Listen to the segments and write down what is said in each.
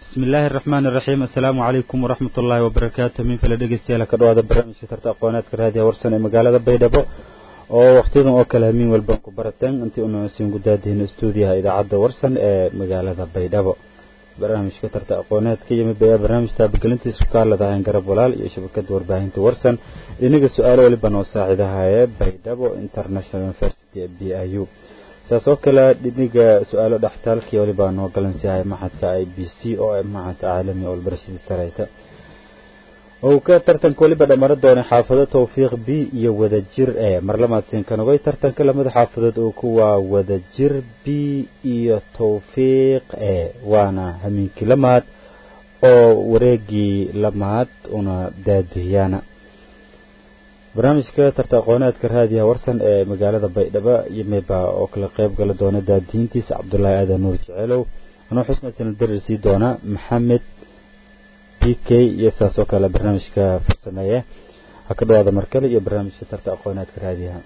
bismillaahi araxmaani iraxiim assalaamu calaykum waraxmat ullaahi wabarakaatu min fale dhegeystayaal ka dhawaada barnaamijka tarta aqooneedka raadiya warsan ee magaalada baydhabo oo wakhtiyadan oo kale hamiin walbaan ku barateen intii unasiin gudaadihin stuudiyaha idaacadda warsan ee magaalada baydhabo barnaamijka tarta aqooneedka yimid baya barnaamij taabagelintiisa ku kaaladahayn garab walaal iyo shabakada warbaahinta warsan inaga su-aalo weliba noo saaciidahaye baydhabo international university ee b i u saas oo kale dhiniga su-aalo dhextaalkii walibaa noo galansiyahay maxadka i b c oo ah maxadka caalami oo barashadii sareyta ou ka tartanka weliba dhammaran doonay xaafado tawfiiq b iyo wadajir e marlamaadsiinkanogay tartanka lamada xaafadood oo kuwaa wadajir b iyo tawfiiq e waana hamiinkii lamaad oo wareegii lamaad una daadihiyaana barnaamijka tarta aqooneedka raadiyaha warsan ee magaalada baydhabo yimibaa oo kala qayb gala doona daadihiintiisa cabdulaahi aadan nuur jeceelow anuu xusna sana darir sii doona maxamed b k iyo saas oo kale barnaamijka farsameeye ha ka dhawaada markale iyo barnaamijka tarta aqooneedka raadiyaha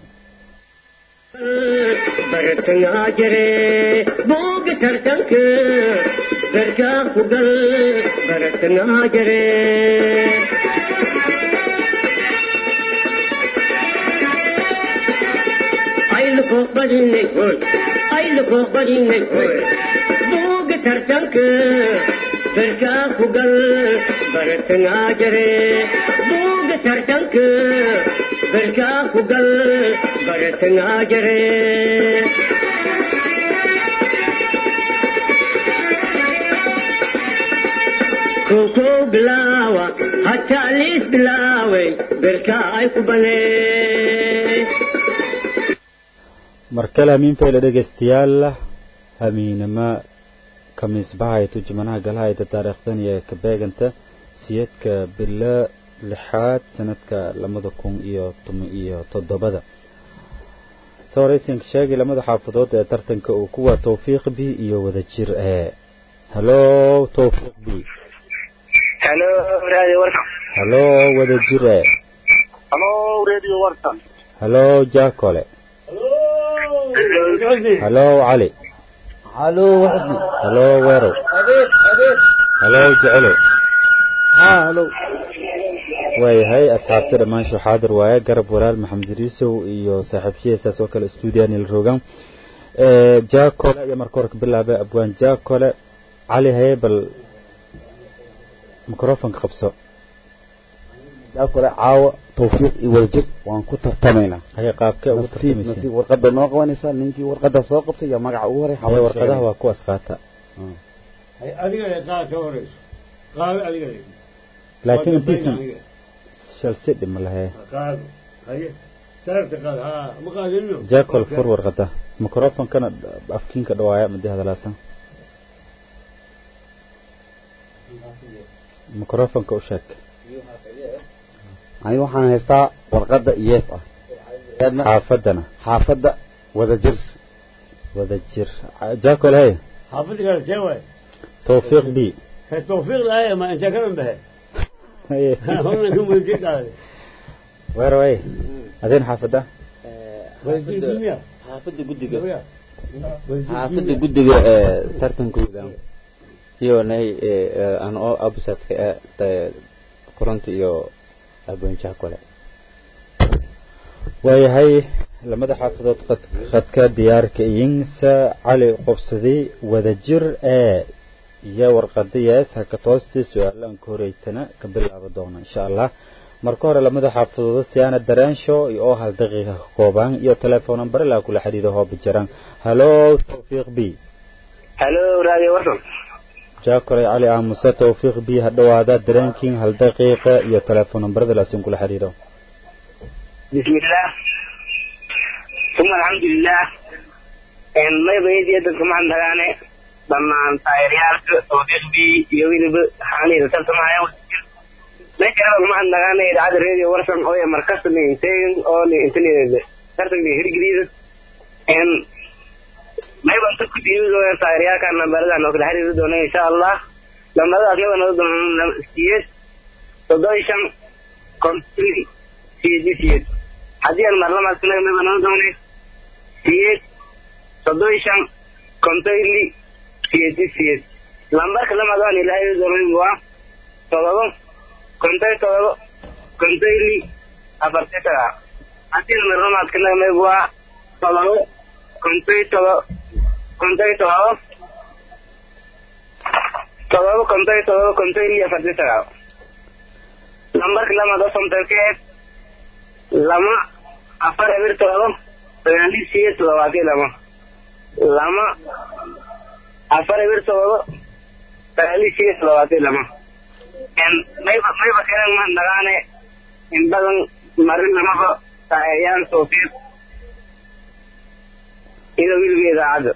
bartangaa jire buuga tartanka garkaa ku gal bartangaa jire buuga tartanka garkaa ku gal bartangaa jire buuga tartanka garkaa ku gal bartangaa jire kow bilaawa hataa liis bilaaway garkaa ay ku banee mar kale hamiin fayla dhegaystayaal hamiinimo kamiisbahayto jimanaha galahayta taariikhdan iyo kabeeganta siyadka bilo lixaad sanadka labada kun iyo toban iyo toddobada soo horeysanka sheegay lamada xaafadood ee tartanka uu kuwa tawfiiq b iyo wadajir ee halo tawfiiq b halo radio warsan halo wadajir ee halo radio warsan halo jaakole halo cali halo xusni halo weerow halo jecelo halo waayahay asxaabta dhammaan xaadir waaye garab walaal maxamed riisow iyo saaxiibshihiisaas oo kale stuudiyan il rogan jaakole iyo marka hore ka bilaabay abwaan jaakole cali haye bal microfonka qabso jaakole caawa tawfiiq iyo wadajir waan ku tartamaynaa haye qaabkee ugu nasiib tartamaysa nasiib warqadda noo qabanaysaa ninkii warqadda soo qabtay iyo magaca ugu horay haye warqadaha waa kuwaas qaata adiga qaad ka horeyso qaado adiga laakiin intiisan shalsi dhima lahe qaado haye taarta qaad ha ma qaadino jaakol fur warqada microfonkana afkiinka dhawaaya madii hadalaasan microfonka u sheeg aniga waxaan haystaa warqadda yees ah xaafadana xaafadda wadajir wadajir jaakol hey xaafadda kale see waay tawfiiq b ka tawfiiq laaya ma inta kalan bahe haye horna ka weydiin qaade weerow hey adeen xaafada weydiin xaafadda guddiga miya xaafadda guddiga ee tartankooda iyo nahay aan oo abusadka ee koronta iyo abwenjaha kale waayahay lamada xaafadood qad- khadka diyaarka iyinsa cali qobsaday wadajir ee iyo warqada yees haka toostii su-aalaan ka horeytana ka bilaaba doona insha allah marka hore lamada xaafadooda siyaana dareensho iyo oo hal daqiiqa ka koobaan iyo telefoon nambare laa kula xidhiidho hooba jiraan halo tawfiiq b halo radio warsan jaakoray cali aamuse tawfiiq b ha dhawaada dareenkiin hal daqiiqa iyo telefoon nambarada laasin kula xidhiidho bismillah uma alxamdulilah maybayadiya dadka maxad nagaane dhammaan taageerayaalka tawfiiqdii iyo weliba xaaniida tartamaya meeshaaba maxad nagaane idaacadda radio warsan oo markasta ni inteegin oo ni intaneeda tartanka hirgeliida mayban dadku diimi doona taageerayaalka nambaradan oo kala xiriiri doona insha allah lambaradaas yaba noo doona siyeed soddon iyo shan konton siyeed iyo siyeed haddii aan marlamaadkanaga mayba noo doone siyeed soddon iyo shan konton ili siyeed iyo siyeed lambarka lamaad waan ilaahay doonay waa todobo kontay todobo kontay li afartii sagaal haddii lamar lamaadka nagamay waa todobo kontay todobo kontay todobo todobo kontay todobo kontay li afartii sagaal lambarka lamaad oo somtalkeed lama afar eber todobo sagaali siyo toddobaatiyo lama lama afar eber todobo sagaali siyo toddobaatiyo lama mayba mayba kenan ma nagaane in badan marin lamaba taayaan soofiir ida wilgeeda caddo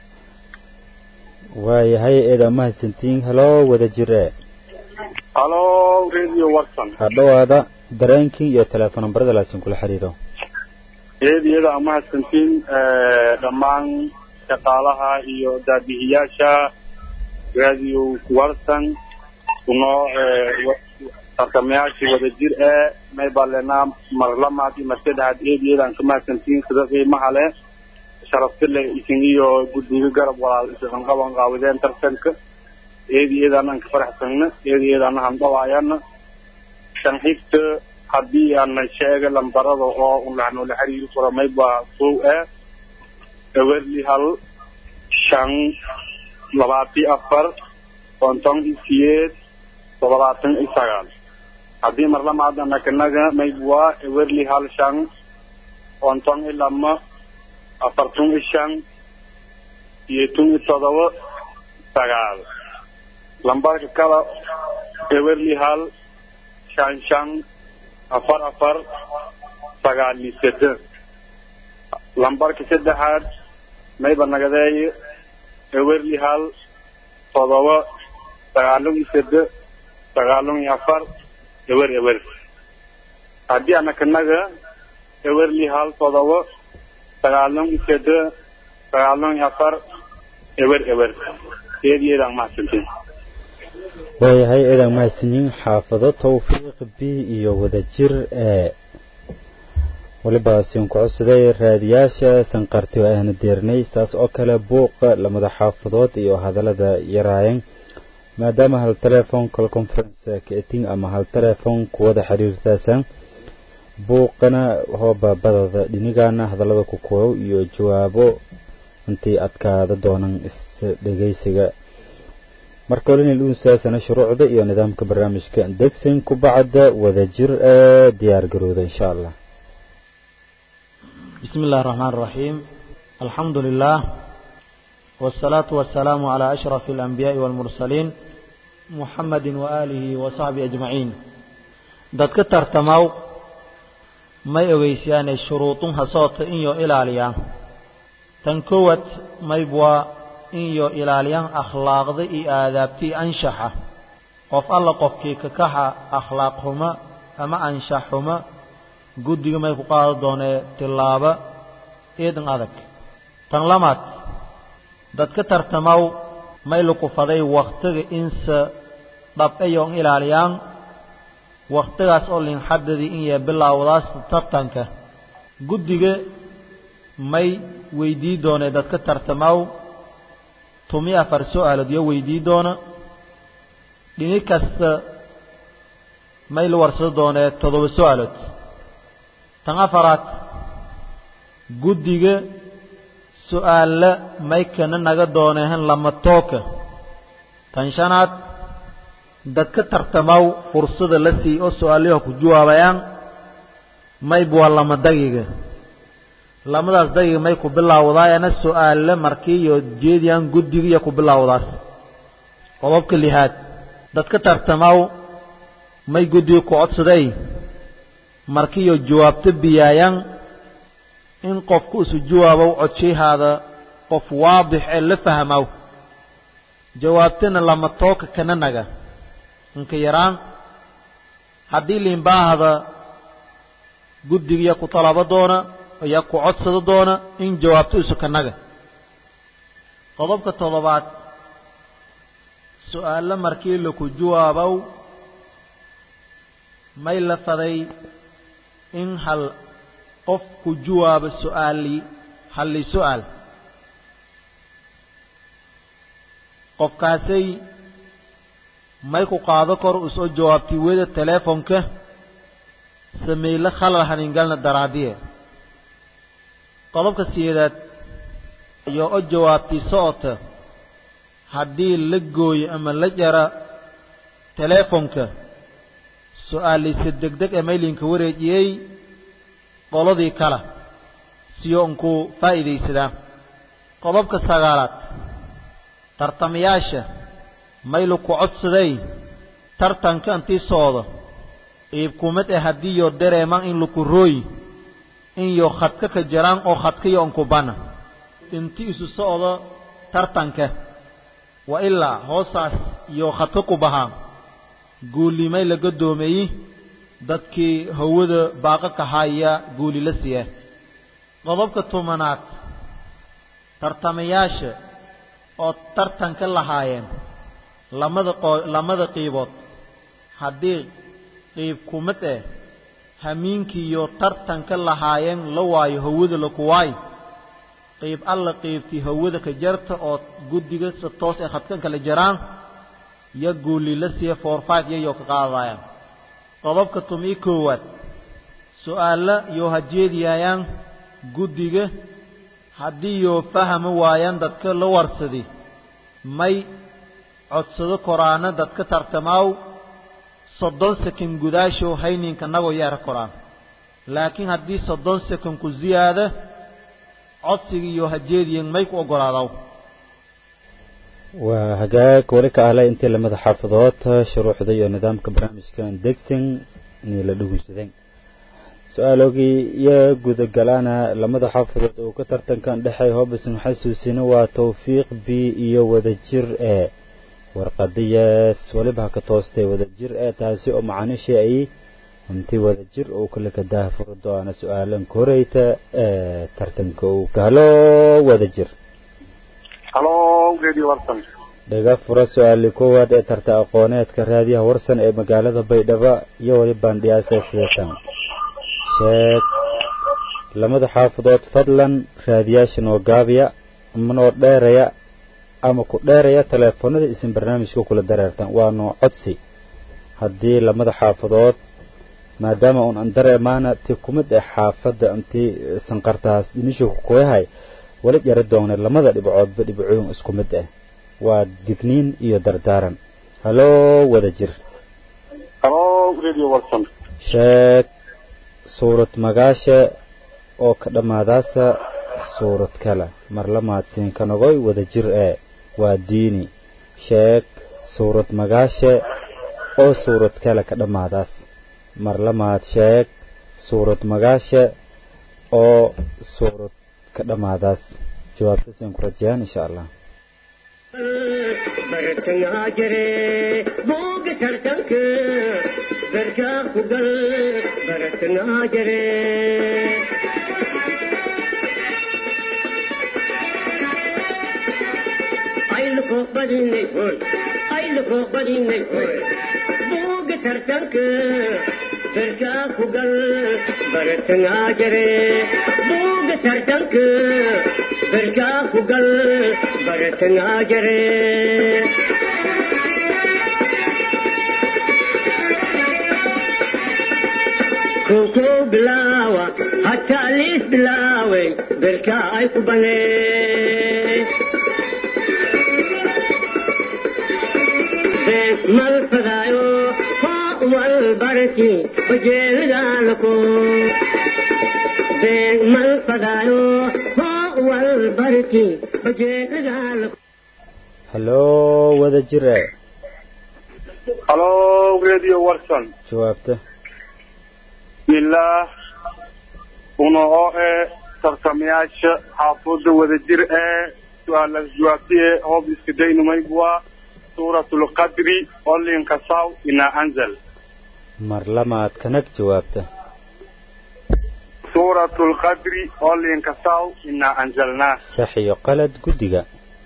waayahay eeda mahadsantiin halo wada jire halo radio watson ha dhowaada dareenkii iyo teleefon nambarada laasin kula xiriiro eediyada mahadsantiin dhammaan shaqaalaha iyo daabihiyaasha radio watson kunoo tartamayaashii wada jir ee maybalena marlamaad iyo marsadexaad eediyadaan ka mahadsantiin sida qiimaha leh sharaftile isin iyo guddiga garab walaal isan qaban qaabideen tartanka eediyadaanan ka faraxsanna eediyadaana handhawaayana shan xigta haddii aana sheega lambarada oo unlaxnoola xiriiri karo mayba kow eh ewerli hal shan labaati afar konton iyo siyeed toddobaatan iyo sagaal haddii marlamaadana kanaga maybwa ewerli hal shan konton iyo lama afartan iyo shan siyeetan iyo toddoba sagaal lambarka kale ewerli hal shan shan afar afar sagaal iyo seddex lambarka saddexaad mayba nagadeeye ewerli hal todoba sagaalun iyo seddex sagaalun iyo afar ewer ewer haddii anakanaga ewerli hal todoba sagaalun iyo seddex sagaalun iyo afar ewer ewer eediyeedaan mahadsantiin waayahay eedaan mahadsanyiin xaafado tawfiiq b iyo wadajir ee weliba siin ku codsaday raadiyaasha sanqarti oo ayna deernay saas oo kale buuqa lamada xaafadood iyo hadallada yaraayan maadaama hal telephone call conference kaeting ama hal telephone kuwada xiriirtaasan buuqana hoobabadada dhinigana hadallada ku koow iyo jawaabo intii adkaada doonan is-dhegaysiga marka hore inay dhuunsaasana shuruucda iyo nidaamka barnaamijka degsin ku bacda wadajir ee diyaar garooda insha allah بسم الله الرحمن الرحيم الحمد لله والصلاة والسلام على أشرف الأنبياء والمرسلين محمد وآله وصحبه أجمعين dadka tartamaw may ogeysiyaanay shuruudunha soota inyo ilaaliya tan kowad maybwa inyo ilaaliyaan akhlaaqda iyo aadaabtii anshaxa qof alla qofkii kakaxa akhlaaq xuma ama anshax xuma guddiga may ku qaado doonee tillaaba eedan adag tan lamaad dadka tartamaw may lukufaday wakhtiga inse dhab'ayoon ilaaliyaan wakhtigaas oo linxadadii in yee bilaawdaas tartanka guddiga may weydii doonee dadka tartamaw tumi afar su'aalood iyo weydii doona dhini kasta may la warsado doonee toddoba su'aalood tan afaraad guddiga su'aalla may kana naga doonehen lama tooka tan shanaad dadka tartamaw fursada la sii oo su'aalaha ku jawaabayaan mayb waa lama dagiga lamadaas dagiga may ku bilaawdaayana su'aalla markii iyo jeediyaan guddiga iyo ku bilaawdaas qodobka lixaad dadka tartamaw may guddiga ku codsaday markiiyo jawaabto biyaayaan in qofku isu jawaabow codshahaada qof waadix ee la fahmow jawaabtana lama tooka kana naga inka yaraan haddii liinbaahda guddigiya ku talabo doona iyo ku codsado doona in jawaabto isu kanaga qodobka toddobaad su'aalo markii laku jawaabow may la faday in hal qof ku jawaabo su'aali halli su'aal qofkaasay may ku qaado kor u soo jawaabtay weda teleefonka sameyle khalal haningalna daraadiye qodobka sideedaad iyo o jawaabtay socota haddii la gooyo ama la jara teleefonka su-aalaysa degdeg ee maylinka wareejiyey qoladii kale siyo unku faa'iidaysadaa qodobka sagaalaad tartamayaasha maylu ku codsaday tartanka intii socdo iibkumid ee haddii yo dareemaan in laku rooy in yo khadka ka jaraan oo khadkayo unkubana intii isu socdo tartanka wa ilaa hoosaas iyo khadka ku bahaa guulimay la gadoomeeyey dadkii hawada baaqa ka haaya guuli la siiya qodobka tobanaad tartamayaasha oo tartanka lahaayeen lamada qo lamada qiibood haddii qiib kumid eh hamiinkiiyo tartanka lahaayeen la waayo hawada laku waayo qiib alla qiibtii hawada ka jarta oo guddiga si toos ee khadkan kala jaraan yo guuli la siiya four five yayoo ka qaadayaan qodobka tum-iyo koowaad su-aalla yoo hajeediyayaan guddiga haddii yoo fahami waayaan dadka la warsadi may codsado koraana dadka tartamaaw soddon sekan gudaashow hayninka nagoo yeera koraan laakiin haddii soddon sekan ku ziyaada codsiga iyo hajeediyan may ku oggolaadaw waa hagaag weli ka ahlay intii lamada xaafadood shuruuxda iyo nidaamka barnaamijkan degsan inay la dhegeysadeen su-aalogii iyo gudagalaana lamada xaafadood oo ka tartankan dhexay hoobisan xasuusina waa tawfiiq b iyo wadajir ee warqadiyaas weliba ka toostay wadajir ee taasi oo macaanishii ay intii wadajir uu kale ka daahfuri doona su-aalan koreyta ee tartanka uu ka halo wadajir halo radio warsan dhaga fura su-aali koowaad ee tarta aqooneedka raadiyaha warsan ee magaalada baydhabo iyo weli baandhiyaasa sideetan sheeg lamada xaafadood fadlan raadiyaasha noo gaabiya ama noo dheeraya ama ku dheeraya teleefanada isin barnaamijka kula dareertan waa noo codsi haddii lamada xaafadood maadaama uun an dareemaana ti kumid ee xaafadda intii sanqartaas dinisha kuyahay wali jara doonay lamada dhibcoodba dhibcooyin isku mid ah waa digniin iyo dardaaran haloo wada jir halo radio warsan sheeg suurad magaasha oo ka dhammaadaasa suurad kale mar la mahadsiinka nogoy wada jir ee waa diini sheeg suurad magaasha oo suurad kale ka dhammaadaas mar la mahad sheeg suurad magaasha oo suurad ka dhammaadaas jawaabtaasaan ku rajayaan insha allah bartangaa jire booga tartanka barkaa ku gal bartangaa jire ayluko badinay hoy ayluko badinay hoy booga tartanka barkaa ku gal bartangaa jire booga tartanka barkaa ku gal bartangaa jire koko bilaawa hataa liis bilaaway barkaa ay ku banee mal fadaayo hoo wal barki bajeelidaalako beeg mal fadaayo hoo wal barki bajeelidaalako haloo wada jir ee halo radio warsan jawaabta bismillaah una oo ee tartamayaasha xaafadda wadajir ee su-aalaas jawaabtiye hoob iska daynumaygwa suuratulqadri olinkasaw ina anzal mar lamaad kanag jawaabta suuratulqadri olinkasaw ina anzalnaa sax iyo qalad guddiga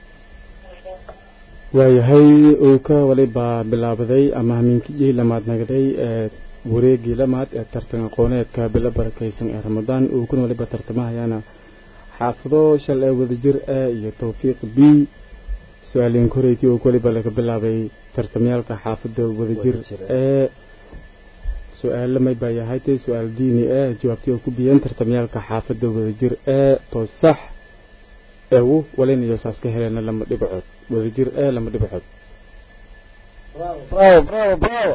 waayahay uu ka walibaa bilaabaday ama hamiinkii lamaad nagaday ee wareegii lamaad ee tartan aqooneedka bilo barakaysan ee ramadaan uu kuna waliba tartamahayaana xaafado shal ee wadajir a iyo tawfiiq b su-aaliin koreyti oo weliba laga bilaabay tartamyaalka xaafadda wadajir ee su-aalo may baa yahaytay su-aal diini ee jawaabtii oo ku biyeen tartamyaalka xaafadda wadajir ee to sax eewu walinayo saas ka heleena lama dhibcood wadajir ee lama dhibcood bravo bravo bravo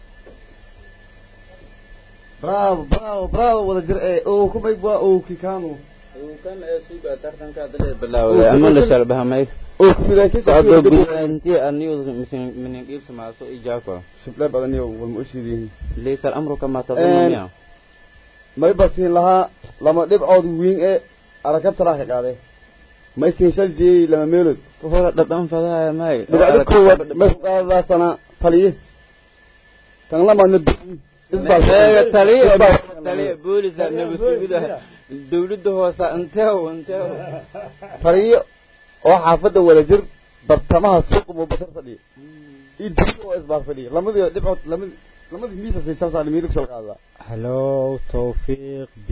bravo bravo bravo wadajir ee oo kumay waa oo kikanu kan ee suuga tartanka hadda bilaawday ama la shalbahamay oo kumidaakiisa socdo gudahantii anigu minin qiibsa maaso ijaako shible badan iyo walma ushiidiin laysa al-amru kama tadunniya may basiin lahaa lama dhibcood wiin ee arakab talaa ka qaaday may siin shal jeeyey lama meelood hora dhadhan fadaaya may dhibacdo koowaad may ku qaadadaasana taliye kan lamaadna isbaa taliye taliye boolisa nabadsuguda dawladda hoose inteew inteew taliye oo xaafadda wadajir bartamaha suuqa muubashar fadhiya iyo dugsi oo isbaar fadhiya lamadii dhibcood lamadii lamadii miisa siin shal saali miilig shal qaadaa hallo tawfiiq b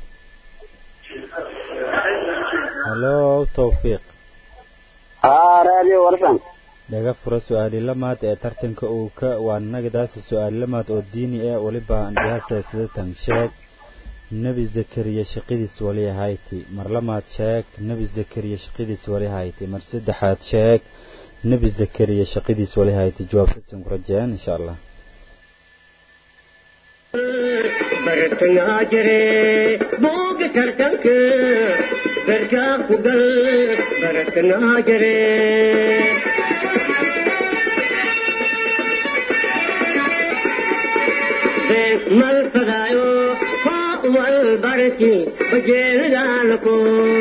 hallo tawfiiq haa raadiyo warsan dhaga fura su-aali lamaad ee tartanka uu ka waa nagadaasi su-aali lamaad oo diini ah weliba andhiyaasa sidatan sheeg nebi zakariya shaqadiis wali ahayti mar lamaad sheeg nebi zakariya shaqadiis wali ahayti mar saddexaad sheeg nebi zakariya shaqadiis wali ahayti jawaabtasin ku rajeen insha allah bartangaa jire booga tartanka garkaa ku gal bartangaa jire mal fadaayo hoo wal barki bajeelidaalako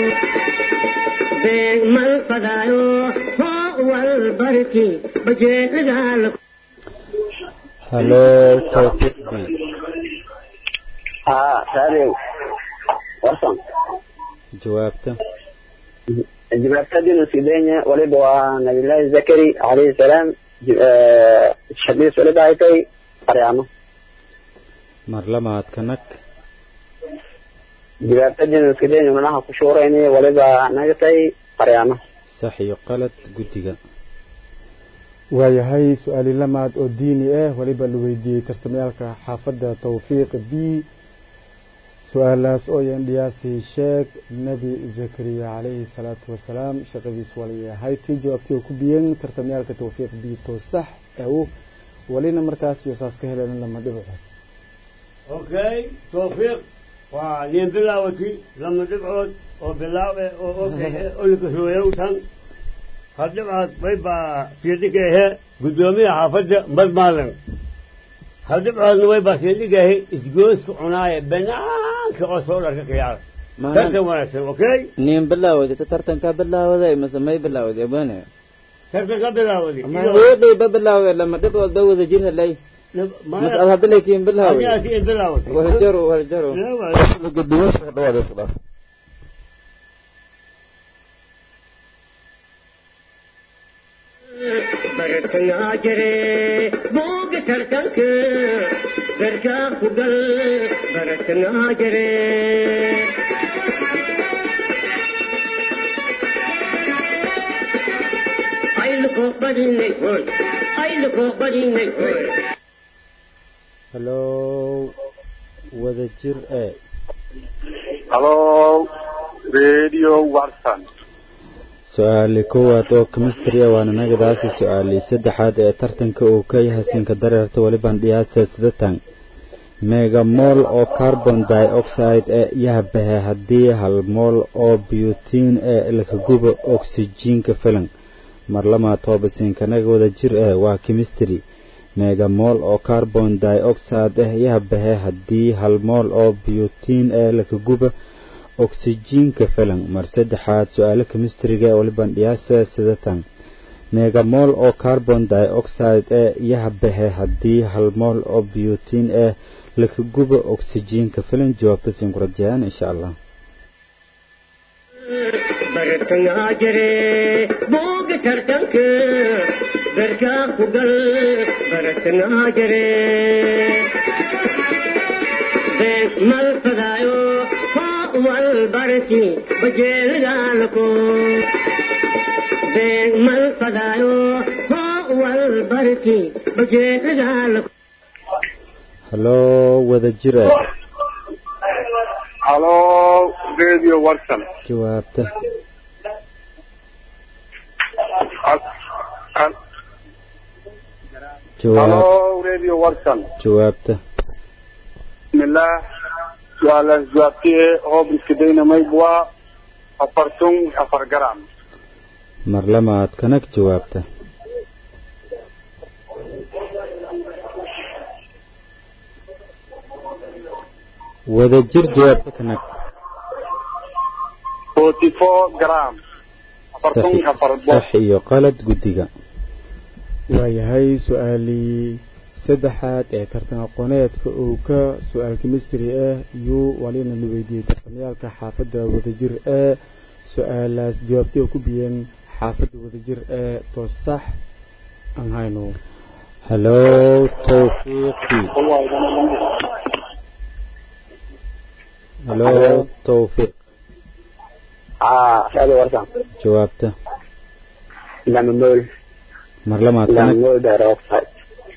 mal fadaayo hoo wal barki bajeelidaalako hallo tawfiiq b haa raadiyo warsan jawaabta jawaabtadinu sidenya waliba waa nabiyullaahi zakari calayhi salaam shaqadiis waliba ay tahay qaryaamo mar lamaad ka nag jawaabtadinu sidenya manaha ku shuurayni waliba naga tahay qaryaamo sax iyo qalad guddiga waayahay su-aali lamaad oo diini ah weliba la weydiiyey tartamayaalka xaafadda tawfiiq b su-aalaas oo yandhiyaasi sheeg nebi zakariya calayhi salaatu wasalaam shaqadiis wali ahayti jawaabtii oo ku biyeen tartamayaalka tawfiiq b to sax ew walina markaas iyo saas ka heleen lama dhibcood okay tawfiiq waa nin bilaawati lama dhibcood oo bilaawe oo olkasooyow tan hal dhibcood bay baa siidhika ahe guddoomiyaha xaafadda madmaalan hal dhibcoodna way baa siidhika ahe isgooska cunaaya banaanka oo soo dharka khiyaara tartan wanaagsan okay nin bilaawday tartanka bilaawday mase may bilaawday abane tartan ka bilaawday hooday ba bilaawday lama dhibcood ba wada jir helay mas ad hadda laakiin bilaawday laakiin bilaawday waljaru waljaru guddiyaasha ka dhawaada isku dhaaf bartangaa jire booga tartanka garkaa ku gal bartangaa jire ayluko badinay hoy ayluko badinay hoy hallo wadajir e halo radio warsan su-aali koowaad oo chemistry ah waana nagadaasi su-aali saddexaad ee tartanka uu ka yahay sinka dareerta weliban dhiyaasa sidatan megamol oo carbon dioxide ee yahabahe haddii hal mool oo butin ee lakaguba oxyjiinka filan mar lamaa toobasinka wada jir eh waa chemistry megamol oo carbon dioxide ah yahabahe haddii hal mool oo butin ee lakaguba oksijiinka filan mar saddexaad su-aalo kemistriga waliban dhiyaasa sidatan megamol oo carbon dioxide ee yahabahe haddii hal mool oo butin ee lakaguba oksijiinka filan jawaabta siin ku rajayaan insha allah bartangaa jire booga tartanka garkaa ku gal bartangaa jire mal fadaayo wal barki bajeelidaalako beeg mal fadaayo hoo wal barki bajeedagaala haloo wada jira halo radio watson jawaabta jawaab halo radio watson jawaabta bismillaah su-aalaas jawaabtee hoob iska daynamayd waa afartun afar garam mar lamaad kanag jawaabta wada jir jawaabta kanag forty four gram afartun sax afar sax iyo qalad guddiga waayahay su-aalii saddexaad ee tartan aqooneedka uu ka su-aal chemistry ah yuu walina la weydiiyey tartamayaalka xaafadda wadajir ee su-aalaas jawaabtay oo ku biyeen xaafadda wadajir ee toos sax aan hayno haloo tawfiiqi haloo tawfiiq aa raadi warsan jawaabta lama mool mar lamaad lama kanag mool dioxide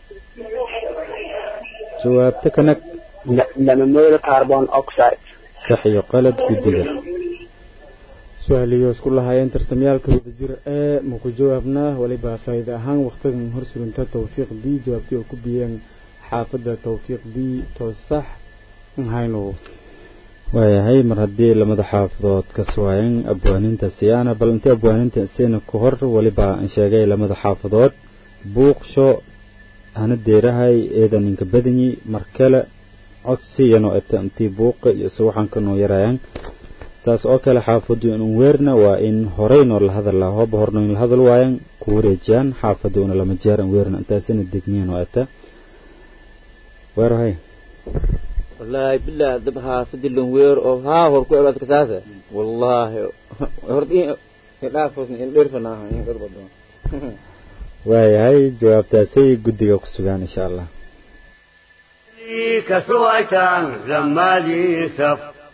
jawaabta kanag lama mool carbon oxide sax iyo qalad guddiga su-aaliyo isku lahaayeen tartamayaalka wadajir ee maku jawaabnaa waliba faa'iida ahaan wakhtigan hor surinta tawfiiq b jawaabtay oo ku biyeen xaafadda tawfiiq b toos sax aan hayno waayahay mar haddii lamada xaafadood ka suwaayeen abwaaninta siyaana bal intii abwaaninta siina ku hor weliba aan sheegay lamada xaafadood buuqsho hana deerahay eedan inka badanyi mar kale codsiyanoo eta intii buuqa iyo se waxaan ka noo yarayaan saas oo kale xaafadu inun weerna waa in horeynoo la hadal laha hooba horno in la hadal waayan ku wareejiyaan xaafadu una lama jeer an weerna intaasina degniyan oo eta weerahay والله بالله دبها فدي الوير او ها هو كو عبادك ساسه والله هردي لا فوزني ان ديرفنا ان قربدو waayahay jawaabtaasay guddiga ku sugaan insha allah كسويتان زمالي سف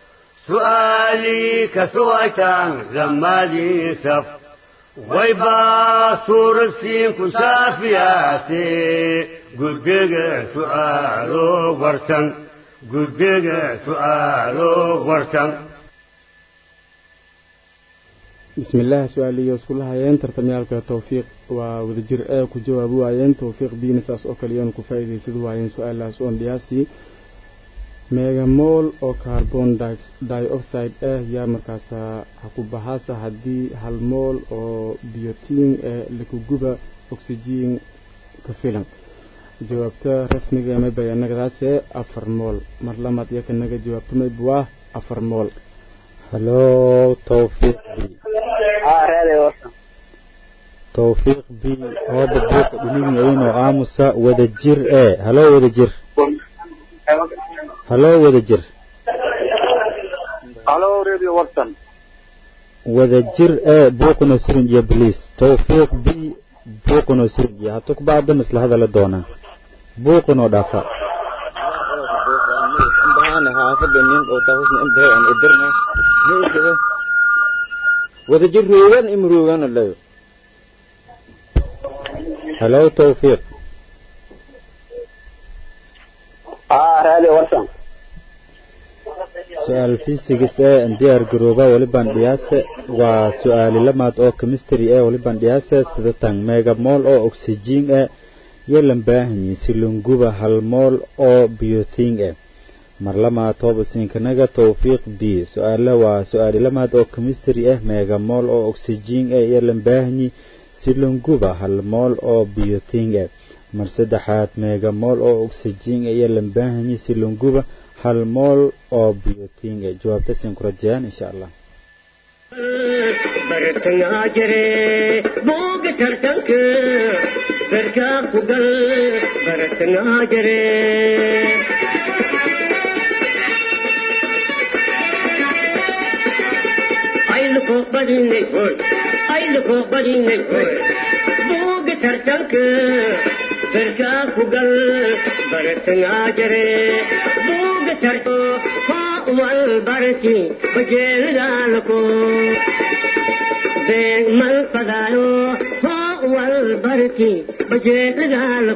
سؤالي كسويتان زمالي سف ويبا صور السين كشافياتي قدق سؤالو ورسن قدق سؤالو ورسن بسم الله su-aaliyo isku lahayeen tartamyaalka tawfiiq waa wadajir ee ku jawaabi waayeen tawfiiq biina saas oo kaliyan ku faa'iidaysad waayeen su-aalaas oon dhiyaasi meegamool oo carbon di- dioxide ah yaa markaasa ha ku bahaasa haddii hal mool oo biotin ee lakuguba oxygen ka filan jawaabta rasmiga ee mayba anagadaase afar mool mar lamaad iyo kanaga jawaabta mayba waa afar mool haloo tawfiiq b aa raadi warsan tawfiiq b hooba buuqa dhinignayinoo aamusa wada jir ee haloo wada jir haloo wada jir halo radio watson wada jir ee buuqanoo sirin iyo bliis tawfiiq b buuqanoo sirin iyo hatu ku bacdan isla hadala doonaa buuqanoo dhaafa بهانا حافظ النين او تاخذنا ام بهي ان ادرنا ليش كده وتجر روغان ام روغان الله haloo tawfiiq aa raadi warsan su-aal fisigis ee diyaar garooba waliban dhiyaase waa su-aali lamaad oo chemistry ee waliban dhiyaase sida tan megamol oo oxygen eh iyo lambaahanyi silunguba hal mool oo biotin eh mar lamaad toobasiinkanaga tawfiiq b su-aale waa su-aali lamaad oo chemistry ah megamol oo oxygen eh iyo lambaahanyi silunguba hal mool oo biotin eh mar saddexaad megamol oo oxygen eh iyo lambaahanyi silunguba hal mool oo biotin eh jawaabta siin ku rajayaan insha allah bartangaa jire booga tartanka barkaa ku gal bartangaa jire ayluko badinay hoy ayluko badinay hoy booga tartanka barkaa ku gal bartangaa jire booga tarto haa wal barki bajeelidaalako beeg mal fadaayo hoo wal barki bajeedadaal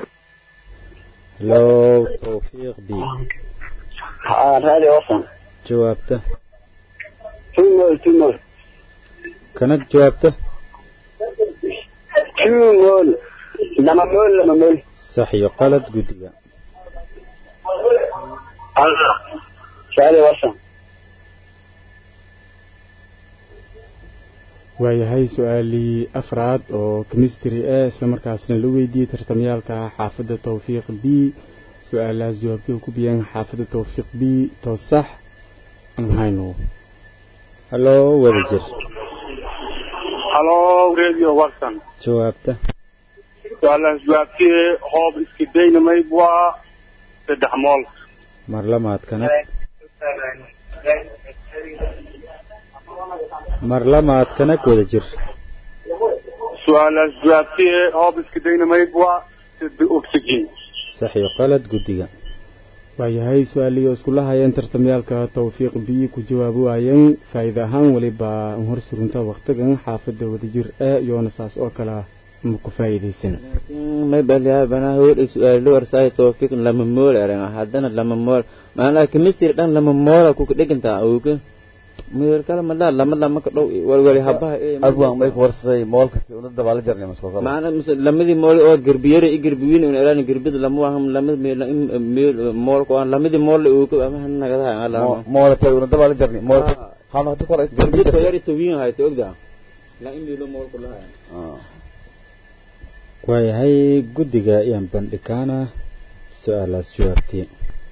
low tawfiiq b ها رادي وصل jawaabta تيمول تيمول kanag jawaabta تيمول لما مول لما مول sax iyo qalad guddiga الله رادي وصل waayahay su-aalii afraad oo chemistry ah isla markaasna la weydiiyey tartamyaalka xaafadda tawfiiq b su-aalahaas jawaabtii ku biyeen xaafadda tawfiiq b to sax aan hayno hallo wada jir halo radio watson jawaabta su-aalahaas jawaabtee hoob iska daynamayd waa saddex mool mar lamaad kanag mar lamaad kanag wada jir su-aalahaas jawaabtee hoob iska daynamayd waa saddex oxygen sax iyo qalad guddiga waayahay su-aalihii oo iskula hayeen tartamyaalka tawfiiq b ku jawaabi waayeen faa'iida ahaan weliba an hor surunta waktigan xaafadda wadajir ee iyoona saas oo kale ma ku faa'iidaysan may baliyaa banaa hool su'aalo warsaay tawfiiq lama mool eranga haddana lama mool maanaa chemistry dhan lama moola ku dhigantaa awga meel kale ma dhaa lama lama ka dhow walwali habaha abwaan may ku warsaday moolka una dabaala jarnay maskoo maana mise lamadii mool oo gerbiyare i gerbiwiin un elaan gerbida lama waham lamad meel moolka aan lamadii mool uuka ama hanagadaha alama moolatay una dabaala jarnay moolka hano hada kore gerbida yari tawiin hayta ogda la in meelo moolka lahaa waayahay guddiga ayaan bandhikaana su-aalaas jawaabtii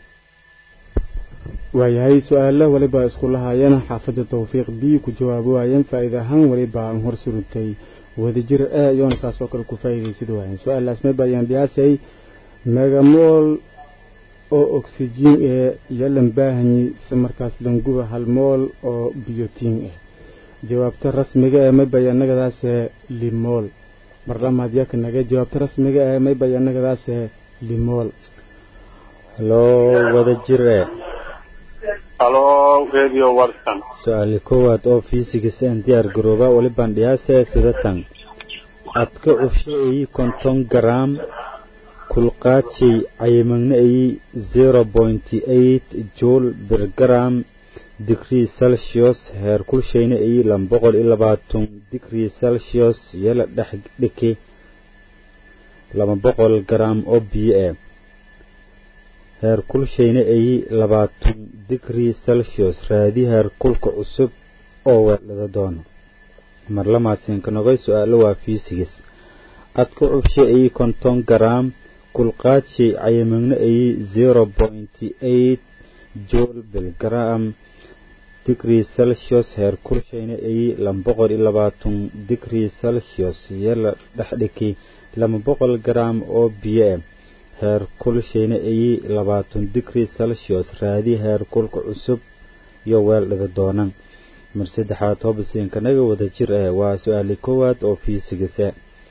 waayahay su-aalo weliba iskula hayeen xaafadda tawfiiq b ku jawaabi waayeen faa'iida ahaan weliba aan hor surintay wadajir ee iyoona saas oo kale ku faa'iidaysid waayeen su-aalaas mayba ayaan dhiyaasay megamool oo oxygen ee yalan baahanyi si markaas languba hal mool oo biyotiin ah jawaabta rasmiga ee mayba yanagadaase limool mar lamaad yaka naga jawaabta rasmiga ee mayba yanagadaase limool hallo wada jir ee halo radio watson su-aali koowaad oo fiisigas aan diyaar garooba walibaan dhiyaasee sida tan adka cufshaeyi konton garaam kulqaadshay cayimagna eyi zero pointy eight jool birgaram digrii celsius heer kulshayna eyi laba boqol iyo labaatan digrii celsius yala dhex dhiki laba boqol garaam oo biyo eh heer kulshayna eyi labaatan digrii celsius raadi heer kulka cusub oo weeldhada doono mar lamaadsiinka nogay su-aalo waa fiisigis adka cubsha eyi konton garaam kulqaadshay cayamagna eyi zero pointy eight jool bilgaram digrii celsius heer kulshayna eyi laba boqol iyo labaatan digrii celsius yala dhexdhiki laba boqol garaam oo biyo eh heer kulshayna eyi labaatan digrii celsius raadi heer kulka cusub iyo weeldhada doonan mar saddexaad hobasiinkanaga wada jir eh waa su-aali koowaad oo fiisigise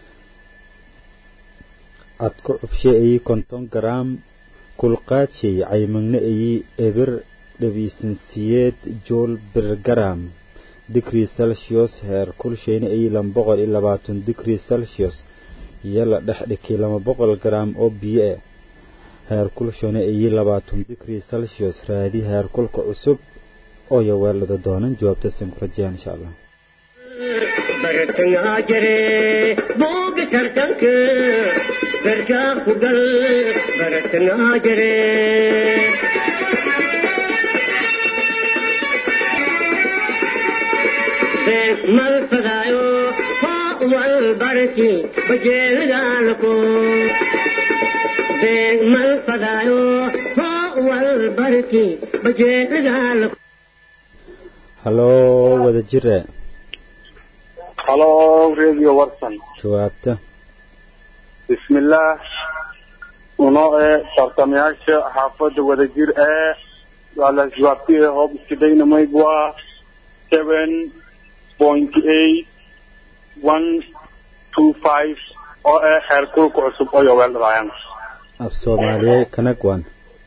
adka cubshe eyi konton garaam kulqaadshay caymagna eyi ebir dhabiisansiyeed jool birgaram digrii celsius heer kulshayna eyi laba boqol iyo labaatan digrii celsius yala dhex dhikii laba boqol garaam oo biyo eh heer kulshana eyi labaatan digrii celsius raadi heer kulka cusub oo yaweelada doonan jawaabtaasaan ku rajayaan insha allah bartangaa jire booga tartanka garkaa ku gal bartangaa jire beeg mal fadaayo hoo wal barki bajeelagaalako beeg mal fadaayo hoo wal barki bajeelagaalako hallo wada jire halo radio watson jawaabta bismillaah unoo ee tartamayaasha xaafadda wadajir ee su-aalahaas jawaabtee hoob iska daynamayd waa seven point eight one two five oo ee heer kulka cusub oo yoweeldhadaayan af soomaaliye kanagwan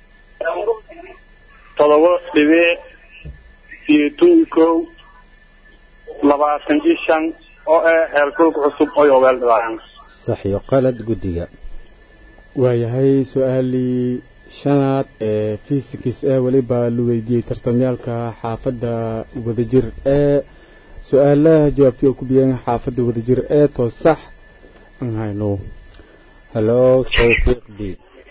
todoba dhibic siyeetun kow labaatan iyo shan oo eh heerkulka cusub oy oweel dhalaayaan sax iyo qalad guddiga waayahay su-aalii shanaad ee fisikis ee weliba la weydiiyey tartamyaalka xaafadda wadajir ee su-aalaha jawaabtay oo ku biyeen xaafadda wadajir ee too sax aan hayno halo tawfiiq b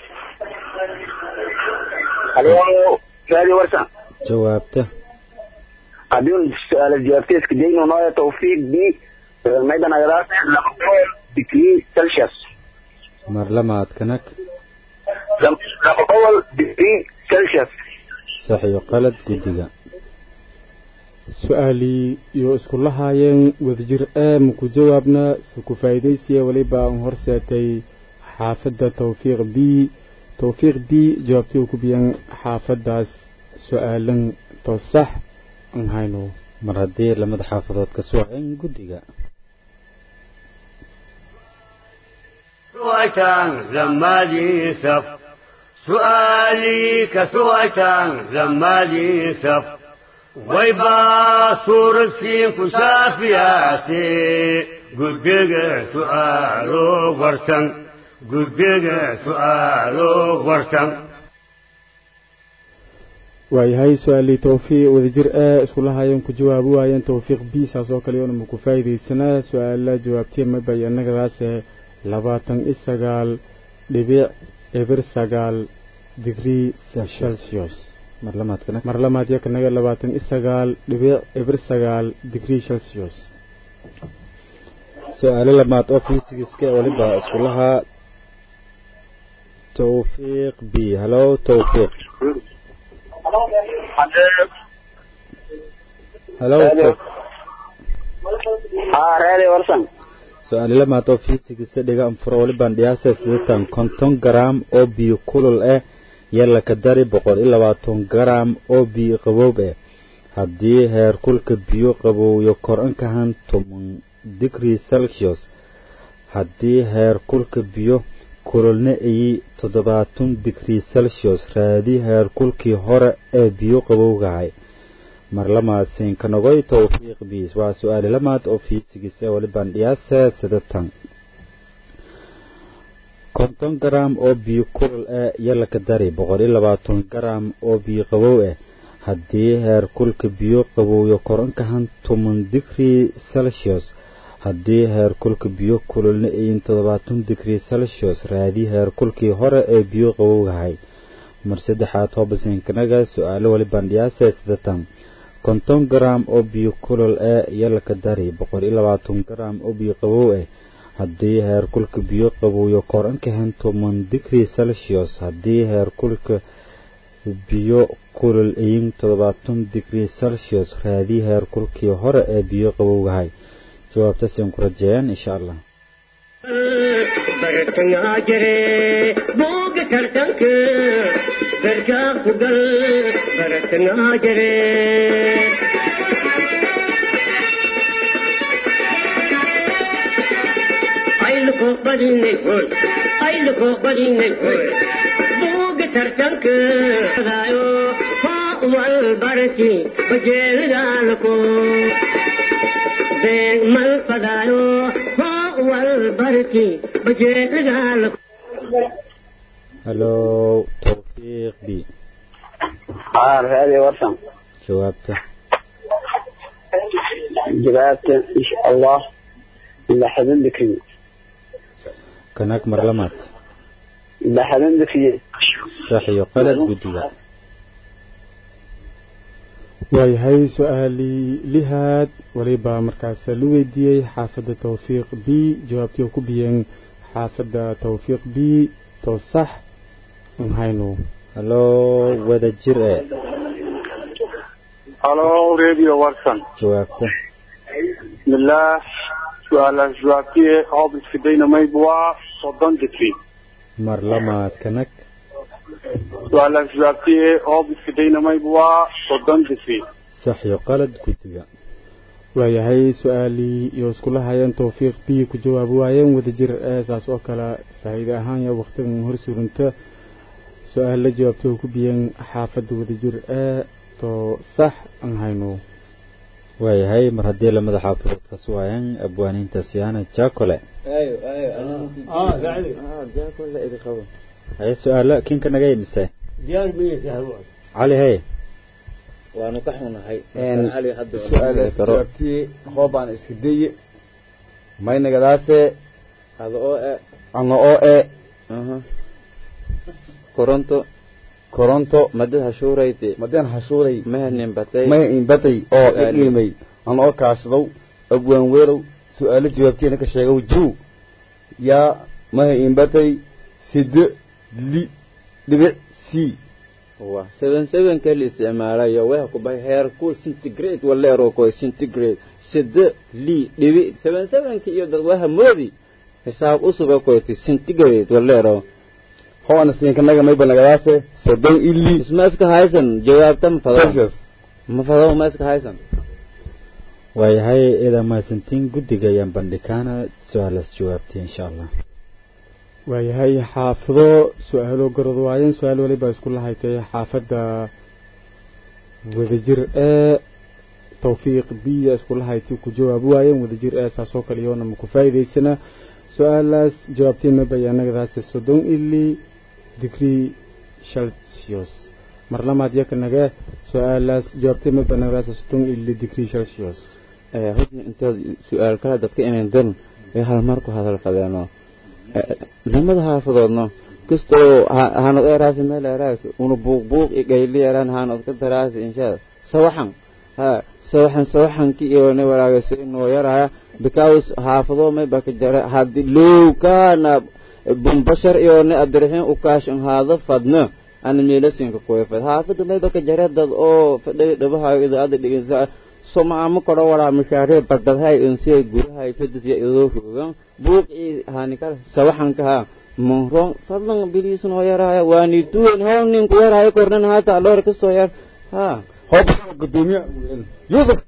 halo raadi warsan jawaabta haddii su-aala jawaabteeska dayno nooya tawfiiq b maydan agadaas laba boqol degree celsius mar lamaad kanag laba boqol degree celsius sax iyo qalad guddiga su-aalii iyo isku lahaayeen wadajir ee maku jawaabna se ku faa'iidaysiya weliba aan horseetay xaafadda tawfiiq b tawfiiq b jawaabtii oo ku biyeen xaafaddaas su-aalan too sax aan hayno mar haddii lamada xaafadood ka suwaaceen guddiga سويتان لما دي سف سؤالي كسويتان لما دي سف ويبا صور سين كشافياتي قدق سؤالو ورسن قدق سؤالو ورسن waayahay su-aalii tawfiiq wadajir ee isku lahaayeen ku jawaabi waayeen tawfiiq b saas oo kale yoona maku faa'iidaysanaa su-aala jawaabtee mabay annagadaase labaatan iyo sagaal dhibic eber sagaal digrii celsius mar lamaad kanag mar lamaad iyo kanaga labaatan iyo sagaal dhibic eber sagaal digrii celsius su-aalo lamaad oo fiisigiska weliba isku lahaa tawfiiq b halo tawfiiq halo haa raadi warsan su-aalo lamaad oo fiisigisa dhiga anfuro welibaan dhiyaasa sidatan konton garaam oo biyo kulul ah yalla ka dari boqol iyo labaatan garaam oo biyo qaboob ah haddii heerkulka biyo qabowyo kor inkahan toban digrii celsius haddii heerkulka biyo kululna ayi toddobaatan digrii celsius raadi heerkulkii hore ee biyo qabowgahay mar lamaadsiin ka nogoy tawfiiq biis waa su-aali lamaad oo fiisigis ee welibaan dhiyaasa sidatan konton garaam oo biyo kulul ah yalla ka dari boqol iyo labaatan garaam oo biyo qabow ah haddii heerkulka biyo qabowyo kor inkahan toban digrii celsius haddii heerkulka biyo kululna ayin toddobaatan digrii celsius raadi heerkulkii hore ee biyo qabowgahay mar saddexaad hoobasiinkanaga su-aalo welibaan dhiyaasa sidatan konton garaam oo biyo kulul ah yalla ka dari boqol iyo labaatan garaam oo biyo qabow ah haddii heerkulka biyo qabowyo kor inkahan toban digrii celsius haddii heerkulka biyo kulul ayin toddobaatan digrii celsius raadi heerkulkii hore ee biyo qabowgahay jawaabtaasaan ku rajeeyaan insha allah bartangaa jire booga tartanka gargaa ku gal bartangaa jire ayluko badinay hoy ayluko badinay hoy booga tartanka daayo faa wal barki bajeelidaalko beeg mal fadaayo faa wal barki bajeelidaalko halo tawfiiq b haa raadi warsan jawaabta jawaabta insha allah laxadan dikri kanag mar lamaad laxadan dikri sax iyo qalad guddiga waayahay su-aalii lihaad waliba markaas la weydiiyey xaafadda tawfiiq b jawaabtii oo ku biyeen xaafadda tawfiiq b too sax aan hayno halo wadajir ee halo radio warsan jawaabta bismillaah su-aalaas jawaabtiye hoob iskidayna mayb waa soddon digri mar lamaad kanag su-aalaas jawaabtiye hoob iskidayna mayb waa soddon digri sax iyo qalad guddiga waayahay su-aalii iyo iskula hayeen tawfiiq b ku jawaabi waayeen wadajir ee saas oo kale faa'iide ahaan ya wakhtigan hor surunta su-aal la jawaabtay oo ku biyeen xaafadda wadajir ee too sax aan hayno waayahay mar haddii lamada xaafidood ka suwaayaan abwaaniinta siyaana jaakole ayo ayo اه قاعد jaakole idi qabo haye su-aalo kinka naga imise ديار مين تهوى cali haye waanu ka xunahay Een, cali hadda waa su-aalaas karo jawaabtii hoobaan iska daye maynagadaase hada oo e ano oo e aha koronto koronto madad hashuurayte madeen hashuuray mehanin batay maya inbatay oo Su'aal. iqiimay ano oo kaashadow abwaan weelow su-aalo jawaabteena ka sheegow juu yaa maya inbatay side li dhibic c wa seven seven ka la isticmaalayo waxa ku bahay heer ku centigrade waleero ko centigrade sida li dhibi seven seven ki iyo dad waxa moodi xisaab usub ko ti centigrade waleero hoona siinkanaga mayba nagadaase soddon ili isma iska haysan jawaabta ma fado celsius ma fado ma iska haysan waayahay idaa mahadsantiin guddiga ayaan bandhikaana su-aalaas jawaabtay insha allah waayahay xaafido su-aalo garad waayeen su-aal waliba isku lahaytay xaafadda wadajir ee tawfiiq biya isku lahaytay ku jawaab waayeen wadajir ee saasoo kale iyoona ma ku faa'iidaysana su-aalaas jawaabtay ma bayaanagadaasi soddon ili digrii celsius mar lamaad yaka nage su-aalaas jawaabtay ma bayaanagadaasi soddon ili digrii celsius ee hudna intaad su-aal kala dadka inay dan ee hal mar ku hadal fadeeno lamada haafadoodno kastoo hanad eraasi meel eraas una buuq buuq i gayli eraan hanad ka daraasi inshaa sawaxan ha sawaxan sawaxanki iyone walaagasi inoo yaraya because haafado may baka jara hadi low kaana bumbashar iyone abdiraxiin ukaashin haada fadna ana meelasinka kuwefad haafada may baka jara dad oo fadhay dhabahayo idaada dhigisa somaamo koro walaa mashaariic badadhay insiyay gurahay fadisya idoo hoogan buuqii hanikal sawaxanka ha monron fadlan biliisan oo yaraya waani tuwen hoo ninku yaraya kornan haata aloor kasoo yar ha hooba gudoomiya yuusuf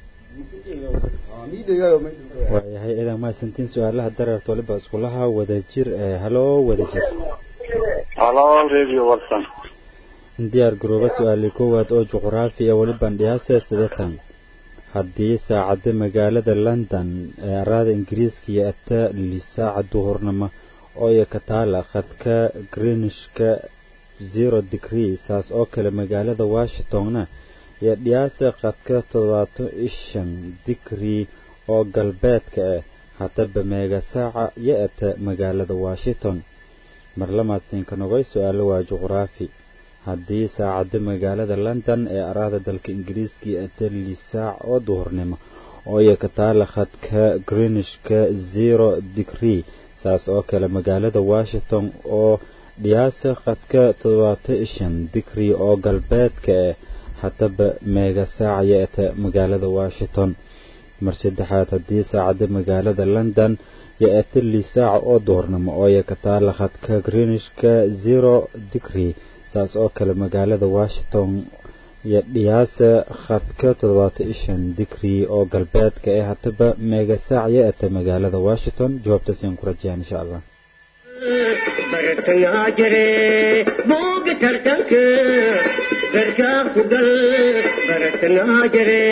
waayahay idaa mahadsantiin su-aalaha dareerta waliba iskulaha wadajir ee haloo wadajir halo radio watson diyaar garooba su-aalii koowaad oo juqraafi ee weli bandhiyaase sidatan haddii saacadda magaalada london ee araada ingiriiska iyo ata lisaaca duhurnimo oo iyo ka taala khadka greenishka zero degree saas oo kale magaalada washingtonna iyo dhiyaasa khadka toddobaatan ishan degree oo galbeedka ah haddaba meega saaca iyo ata magaalada washington mar lamaad siinka nogoy su-aalo waa juqraafi haddii saacadda magaalada london ee araada dalka ingiriiska iyo atali saac oo duhurnimo oo iyo ka taala khadka greenishka zero degree saas oo kale magaalada washington oo dhiyaasa khadka toddobaatan shan degree oo galbeedka ah haddaba meega saac iyo ata magaalada washington mar saddexaad haddii saacadda magaalada london iyo atali saac oo duhurnimo oo iyo ka taala khadka greenishka zero degree saas oo kale magaalada washington iyo dhiyaasa khadka toddobaatan ishan degree oo galbeedka ee hataba meega saac iyo ata magaalada washington jawaabtaasiyaan ku rajayaan insha allah bartangaa jire booga tartanka garkaa ku gal bartangaa jire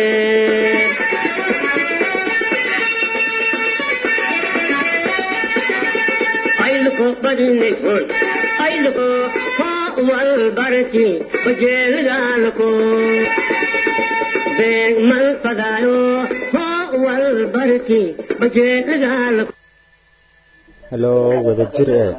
ayluko badinay hoy ayluko hoo wal barki bajeelgaalko beeg mal fadaayo hoo wal barki bajeelgaalko haloo wadajir ee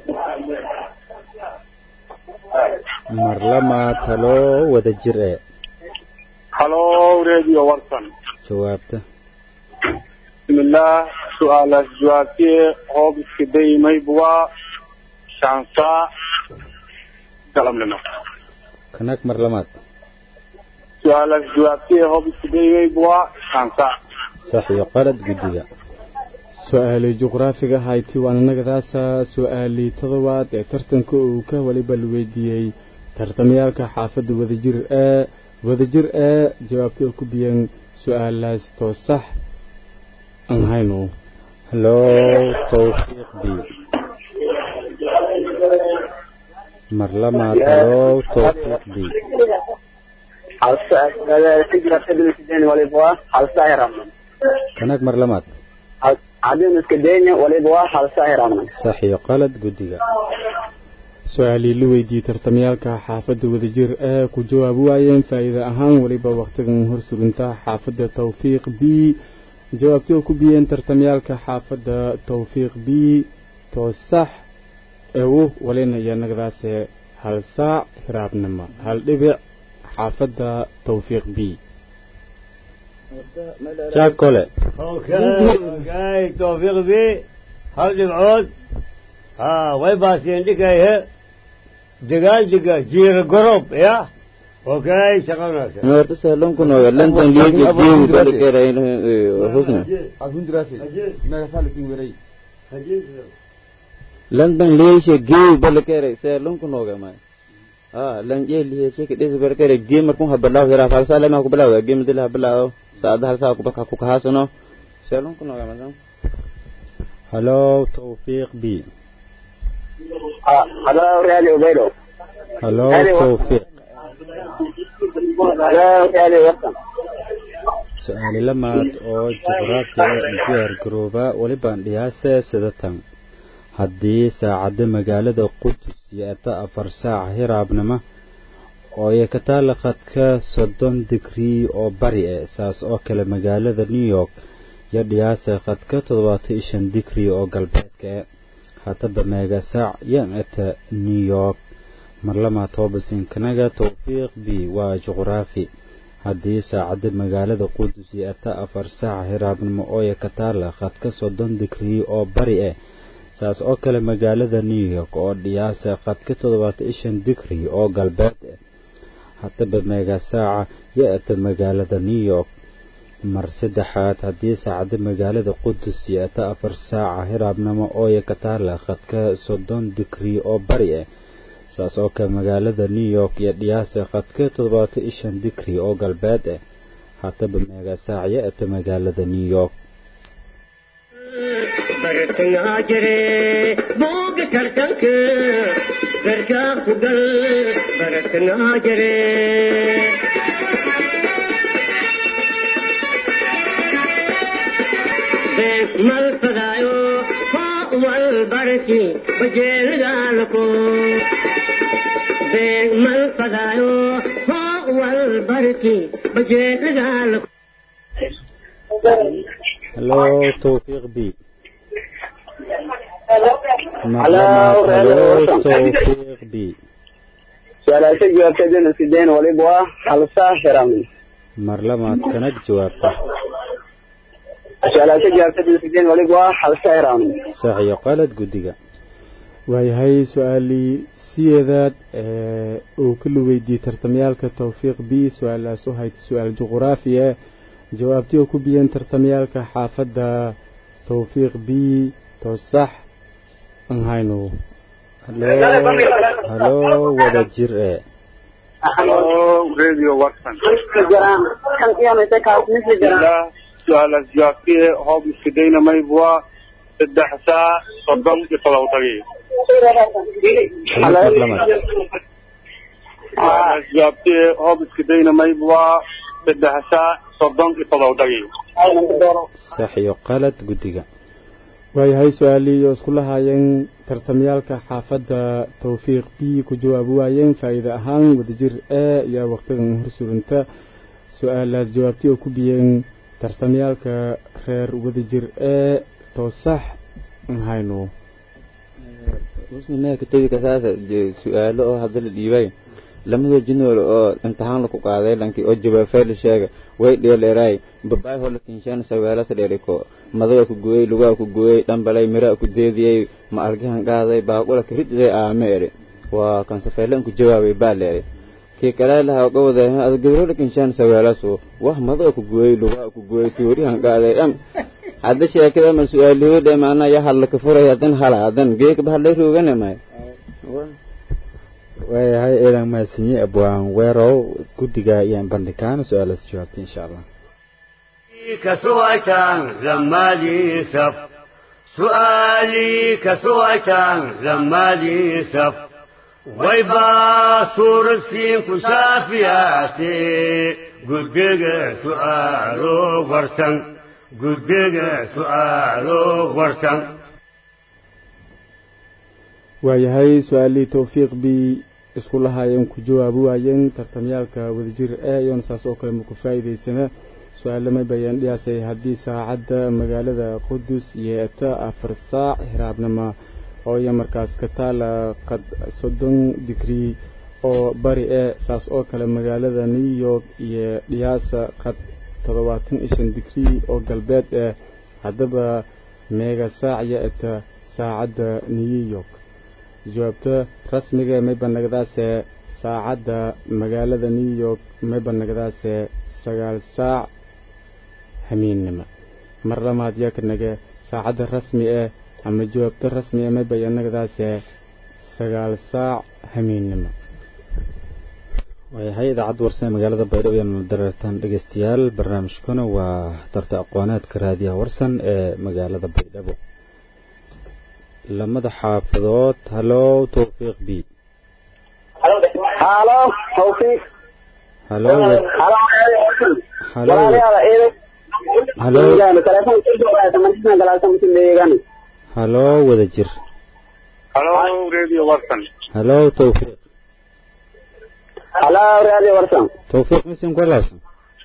mar lamaad haloo wadajir ee halo radio watson jawaabta bismillah su-aalaas jawaabtee hoob iska daymaybuwa shansa galabnimo kanag mar lamaad su-aalaas jawaabtee hoob iska daymaybuwa shansa sax iyo qalad guddiga su-aalii juqraafiga hayti waan inagadaasa su-aalii todobaad ee tartanka uu ka waliba la weydiiyey tartamayaalka xaafadda wadajir ee wadajir ee jawaabta oo ku biyeen su-aalaas too sax aan hayno haloo tawfiiq b mar lamaad haloo tawfiiq b hal saa si jawaabta dil sideen waliba waa hal saa hiramna kanaag mar lamaad haddii iska dayna waliba waa hal saa hiramna sax iyo qalad guddiga su-aalii la weydiiyey tartamyaalka xaafadda wadajir ee ku jawaab waayeen faa'iida ahaan weliba wakhtigan horsuginta xaafadda tawfiiq b jawaabtii oo ku biyeen tartamyaalka xaafadda tawfiiq b too sax ewu walina iyo nagdaase hal saac hiraabnimo hal dhibic xaafadda tawfiiq b jaakole okay tawfiiq b hal dhibcood ha way baasiyeen dhikayhe degaan diga jiira gorob ya okay shaqa wanaagsan horta saalon ku nooga lantan liiga jiim balkeeray husna adhundirasi mega salikin weray lantan liisha geew balkeeray saalon ku nooga ma ha lan jee liisha ke dhis balkeeray geem markuu habalaw hira falsa lama ku balaw geem dil habalaw saada hal saa ku baka ku kahasano saalon ku nooga ma halo tawfiiq b halo raali ubeydo halo tawfiiq halo raali wasan su-aali lamaad oo juqraafiga diyaar garooba welibaan dhiyaase sida tan haddii saacadda magaalada qudus yeeta afar saac hiraabnimo oo ay ka taala khadka soddon digrii oo bari eh saas oo kale magaalada new york iyo dhiyaase khadka toddobaatan iyo shan digrii oo galbeedka eh haddaba meega saac yan eta new york marlama toobasinkanaga tawfiiq b waa juqraafi haddii saacadda magaalada qudus yeeta afar saac hiraabnimo ooya ka taala khadka soddon digrii oo bari eh saas oo kale magaalada new york oo dhiyaasa khadka toddobaatan iyo shan digrii oo galbeed eh haddaba meega saaca yeeta magaalada new york mar saddexaad haddii saacadda magaalada qudus yeeta afar saaca hiraabnimo ooya ka taala khadka soddon digrii oo bari ah saas oo kale magaalada new york iyo dhiyaasa khadka toddobaatan iyo shan digrii oo galbeed ah haddaba meega saac yeeta magaalada new york bartangaa jire booga tartanka garkaa ku gal bartangaa jire mal fadaayo foo wal barki bajeelidaalako mal fadaayo foo wal barki bajeelidaalako halo tawfiiq b Hello, halo radio. tawfiiq b su-aalaasha jawaabta dil sideen waliba waa hal saa hiramna mar lamaad kanag jawaabta su-aalaasha jawaabta dil sideen waliba waa hal saa hiramna sax iyo qalad guddiga waayahay su-aalii sideedaad ee uu ka weydiiyey tartamyaalka tawfiiq b su-aalaas u hayta su-aal juquraafi ah jawaabtii oo ku biyeen tartamyaalka xaafadda tawfiiq b to sax aan hayno halo halo wada jir ee halo radio watson jiraan kan qiyaameysa kaas misli jiraan ilaa su-aalaas jawaabtee hoob iskidayna maybwa saddex saa soddon iyo todoba daqiiq mar lamaad su-aalaas jawaabtee hoob iskidayna maybwa saddex saa soddon iyo todoba daqiiq sax iyo qalad guddiga waayahay su-aalii oo isku lahaayeen tartamyaalka xaafadda tawfiiq b ku jawaabi waayeen faa'iide ahaan wadajir e iyo wakhtigan horsurinta su-aalaas jawaabtii oo ku biyeen tartamyaalka reer wadajir e to sax aan hayno husna ka tabi kasaasa su-aalo oo hadda la dhiibay lamada jinool oo imtixaan laku qaaday lankii oo jawaafee la sheega way dheeleeraay babaay hola kinshaan sawaalasa dheeriko madaga ku gooyey lugaa ku gooyey dhambalay miraa ku deediyey ma argahan qaaday baaqula karidday aame eri waa kan safeelan ku jawaabay baa leeri kii kale lahaa uga waday ada gabrola kinshaan sawaalasu wah madaga ku gooyey lugaa ku gooyey tuurihan qaaday dham hadda sheekada ma su-aalihoodhe maana ya hadla ka furay hadan hala hadan geeka bahadlay roogane may waayahay eedan mahadsanyi abwaan weerow guddiga ayaan bandhigaan su-aalaas jawaabtay insha allah كسوأتان لما لي سف سؤالي كسوأتان لما لي سف waybaa suuradsiinku saafiyaase guddiga su'aalo warsan guddiga su'aalo warsan waayahay su-aalihii towfiiq bii isku lahaayeen ku jawaabi waayeen tartamyaalka wadajir e iyoona saas oo kale maku faa'iidaysana su-aalamay bayaan dhiyaasay haddii saacadda magaalada qudus yeeta afar saac hiraabnimo oo iyo markaas ka taala qad soddon digrii oo bari e saas oo kale magaalada new york iyo dhiyaasa qad toddobaatan iyo shan digrii oo galbeed eh haddaba meega saac yeeta saacadda new york jawaabta rasmiga ee maybanagadaase saacadda magaalada new york maybanagadaase sagaal saac hamiinnimo mar lamaad yaa ka nage saacadda rasmi eh ama jawaabta rasmi ee maybayanagadaase sagaal saac hamiinnimo waayahay idaacadda warsan ee magaalada baydhabo iyo nala dareertaan dhegeystayaal barnaamijkuna waa tarta aqooneedka raadiyaha warsan ee magaalada baydhabo lamada xaafadood halow towfiiq b halo tawfiiq halow halow halow halow wada jir halo radio warsan halow towfiiq halo radio warsan towfiiq misin ku laabsan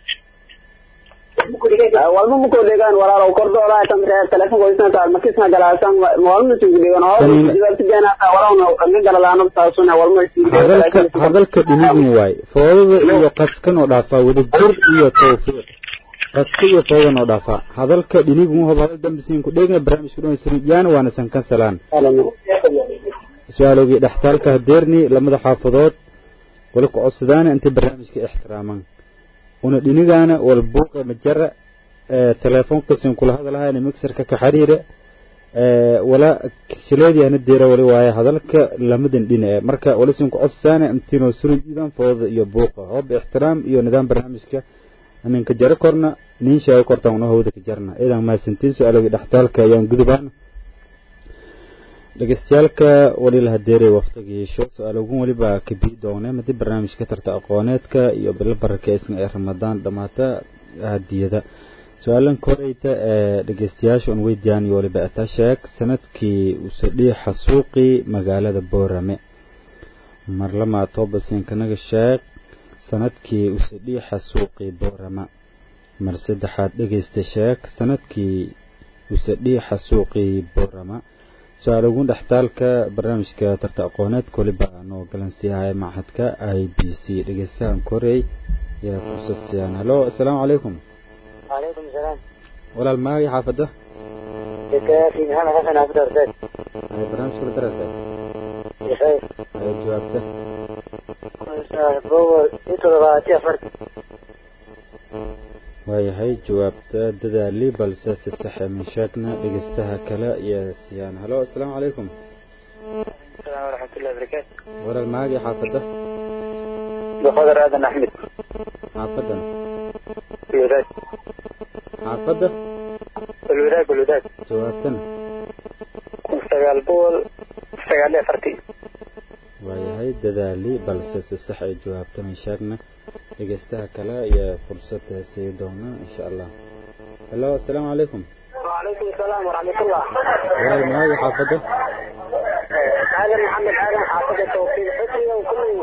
walba muko degaan walaalow kordoolaa tamre telefonkoisna makisna galaasan walma isugu degaan Saniin- hoojidaartijaanaata walawna kaga galalaano taasuna walma hadalka hadalka dhinigun waay foodada iyo qaskan oo dhaafaa wada jir iyo towfiiq qaska iyo foodan oo dhaafaa hadalka dhinigun hob hadal dambisiin ku dheegna barnaamijku dhan siriyaan waana san kansalaan su-aalowgii dhextaalka hadeerni lamada xaafadood wali ku codsadaana intay barnaamijka ixtiraamaan una dhinigaana wal buuqa majara ee teleefonkasin kula hadalahayna mixerka ka xiriira ee wala shileedii ana deera wali waaye hadalka lamadan dhina ee marka wali sin ku codsaana intiinoo suridiidan fooda iyo buuqa hoob ixtiraam iyo nidaam barnaamijka aninka jaro korna nin sheego kortaan una hawda ka jarna idan maasantiin su-aalowgii dhextaalka ayaan gudubaana dhegeystayaaalka wali la hadeeray waqtigiisho su-aaloogun weliba kabii doone madi barnaamijka tarta aqooneedka iyo bilo barakeysan ee ramadaan dhammaata hadiyada su-aalan koreyta ee dhegeystayaasha un weydiyaan iyo waliba ataa sheeg sanadkii usadhiixa suuqii magaalada boorame marlama toobasinkanaga sheeg sanadkii usadhiixa suuqii boorama mar saddexaad dhegeysta sheeg sanadkii usadhiixa suuqii boorama su-aal ugu dhextaalka barnaamijka tarta aqooneedka waliba noo galansiyahay machadka i b c dhegeystahan korey yaa fursad siiyaan halo asalaamu calaykum وعليكم السلام walaal maagay xaafadda في محمد حسن عبد الرزاق ay barnaamijka la darartay بخير ay jawaabta بول يطلب فرد waayahay jawaabta dadaali balse si saxe min sheegna dhegeystaha kale iyo siyaan halo asalaamu calaykum السلام ورحمة الله وبركاته walaal maagay xaafadda بخضر آدم أحمد xaafadan الوداد xaafadda الوداد الوداد jawaabtana استقال بول استقال لي فرتي waayahay dadaali balse si sax ay jawaabta min sheegna dhegeystaha kale iyo fursad sii doona insha allah halo asalaamu calaykum وعليكم السلام ورحمة الله walaal maagay xaafadda آدم محمد آدم حافظ التوفيق حسني وكل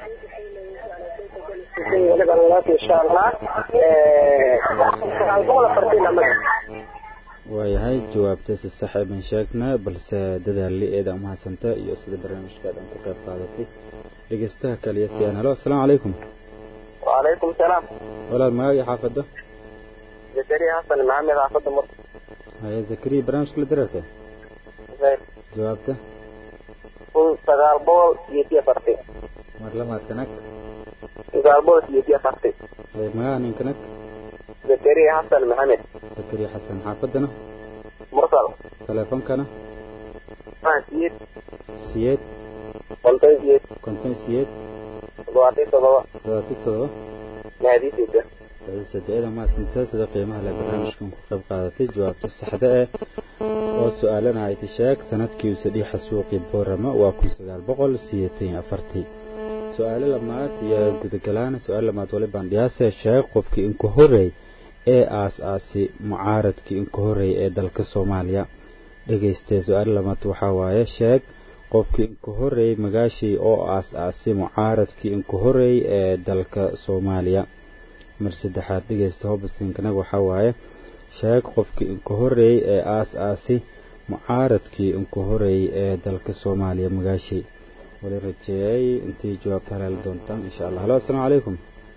ولد الله إن شاء الله استقال بول فرتي لما waayahay jawaabta si sax ay min sheegna balse dadaali eeda umahadsanta iyo sida barnaamijkaadan ku qayb qaadatay dhegeystaha kale iyo siyaan halo asalaamu calaykum وعليكم السلام walaal maagay xaafadda زكريا حسن محمد حافظ مصر haya zakariya barnaamijka la darartay jawaabta kun sagaal boqol iyo siyo farti mar lamaad kanag sagaal boqol iyo siyo farti haya magaca ninkanag zakariya xasan maxamed zakariya xasan xaafaddana mursal teleefonkana siyeed siyeed konton siyeed konton siyeed labaatan todoba todobaati todoba mahadiisiisa sadeeda maasanta sida qiimaha leh barnaamijkan ku qayb qaadatay jawaabta saxda eh oo su-aalana ay tisheeg sanadkii usadhiixa suuqii boorama waa kun sagaal boqol sideetan afartii su-aalo lamaad iyo gudagalaan su-aal lamaad wali bandhiyaase sheeg qofkii inka horeey ee aas-aasi mucaaradkii inka horeey ee dalka soomaaliya dhegaystee su-aal lamaad waxaa waaye sheeg qofkii inka horeey magaashii oo aas-aasi mucaaradkii inka horeey ee dalka soomaaliya mar saddexaad dhegeysta hobaskinkanaga waxaa waaye sheeg qofkii inka horeey ee aas-aasi mucaaradkii inka horeey ee dalka soomaaliya magaashii wali rajeeyay intii jawaabta halaali doontaan insha allah halo assalaamu calaykum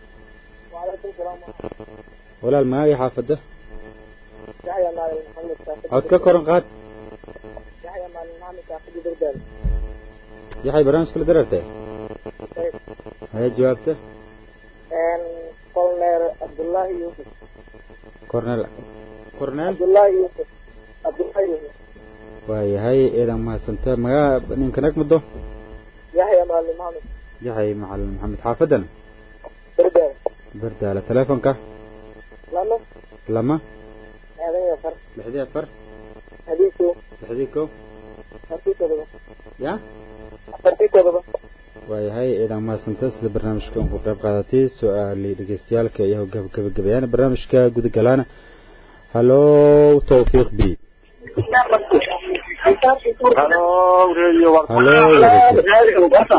walaal magaagii xaafadda cod ka koran qaad yaxay barnaamijka la darartay haya jawaabta colonel cabdullaahi yuusuf cornel cornel cabdullaahi yuusuf cabdullaahi yuusuf waayahay eedan mahadsanta magaa ninkanag muddo yaxya maalin maxamed yaxay macalin maxamed xaafadan berdaal berdaala teleefonka lama lama aadan iyo far lixdii afar hadiisu lixdii kow afartii todoba ya afartii todoba waayahay eedan mahadsanta sida barnaamijkan ku qayb qaadatay su-aali dhegeystayaalka iyo gabagabayaan barnaamijka gudagalaana halo tawfiiq b halo radio halo wadajir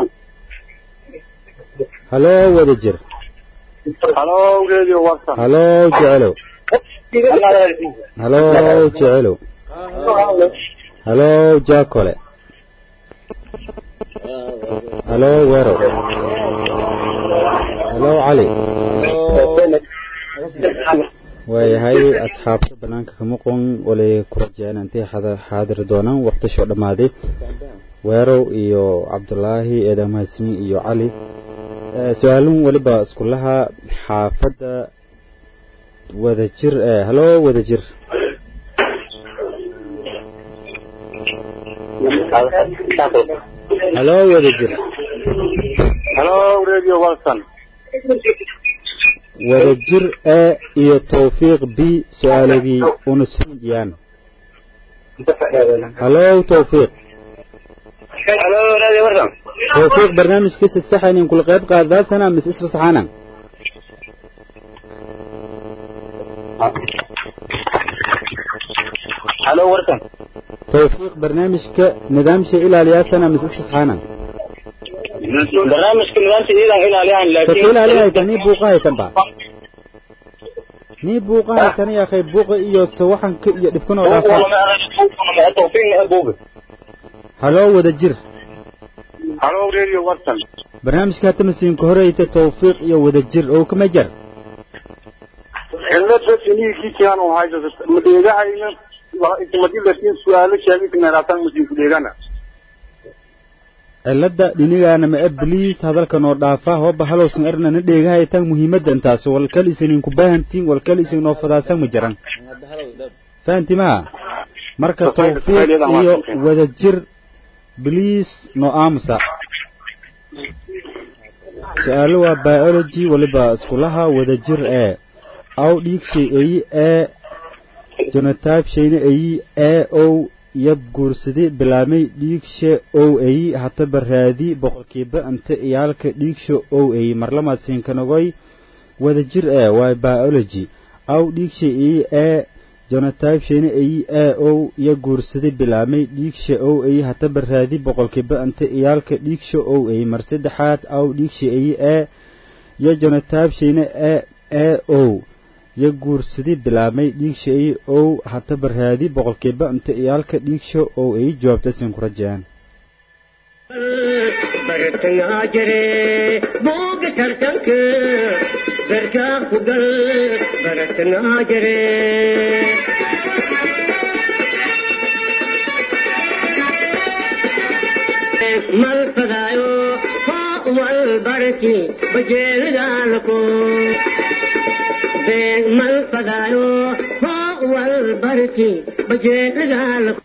halo wadajir halo radio warsan halo jecelow halo jecelow halo jaakole halo weerow halo cali waayahay asxaabta banaanka kama qon walay ku rajeen intay xaadiri doonaan waqtishoo dhammaaday weerow iyo cabdulaahi eedan mahadsanyi iyo cali su-aalun weliba iskulaha xaafadda wadajir ee halo wadajir halo wadajir halo radio warsan wadajir e iyo tawfiiq b su-aalagii una sundiyaan halo tawfiiq halo radio warsan tawfiiq barnaamijkiisa saxaynin kula qayb qaadaasana mis isfasaxaana halo warsan tawfiiq barnaamijka nidaamsha ilaaliyaasana mis isfasaxaana barnaamijka nidaamka iyadan ilaaliyaan saka laakiin ilaaliyahayta nii buuqahaytan ba nii buuqahaytan ya akhay buuqa iyo sawaxanka iyo dhibkan oo dhaafa halo wadajir halo radio warsan barnaamijka hata masiinka horeyta tawfiiq iyo wadajir oo kama jar cilada siniikiikian u hayso madheegahayna ismadilatin su-aalo sheegaysa masiinku dheegana cilada dhinigaana ma bliis hadalka noo dhaafa hooba halowsan ernana dheegahaytan muhiimadda intaas walkal isininku baahantiin walkal isin noo fadaasan ma jiran fahanti maha marka tawfiiq iyo wadajir bliis noo aamusa su-aalo waa biology waliba iskulaha wadajir ee aw dhiigshay eyi ee genotype shayna eyi ee ow yab guursadi bilaamay dhiigsha ow eyi hataba raadi boqolkiiba inta iyaalka dhiigsha ow eyi marlamasiinkanagoy wadajir ee waa biology aw dhiigsha eyi ee genotype shayna eyi ee ow ya guursadi bilaamay dhiigsha ow eyi hataba raadi boqolkiiba inta iyaalka dhiigsha ow eyi mar saddexaad aw dhiigsha eyi ee ya genotype shayna ee ee ow ya guursadi bilaabmay dhiigsha ay ow hataba raadi boqolkiiba inta iyaalka dhiigsha ow ay jawaabta sin ku rajayaan bartangaa jire booga tartanka garkaa ku gal bartangaa jire mal fadaayo hoo wal barki bajeelidaalako mal fadaayo hoo wal barki bajeelidaalako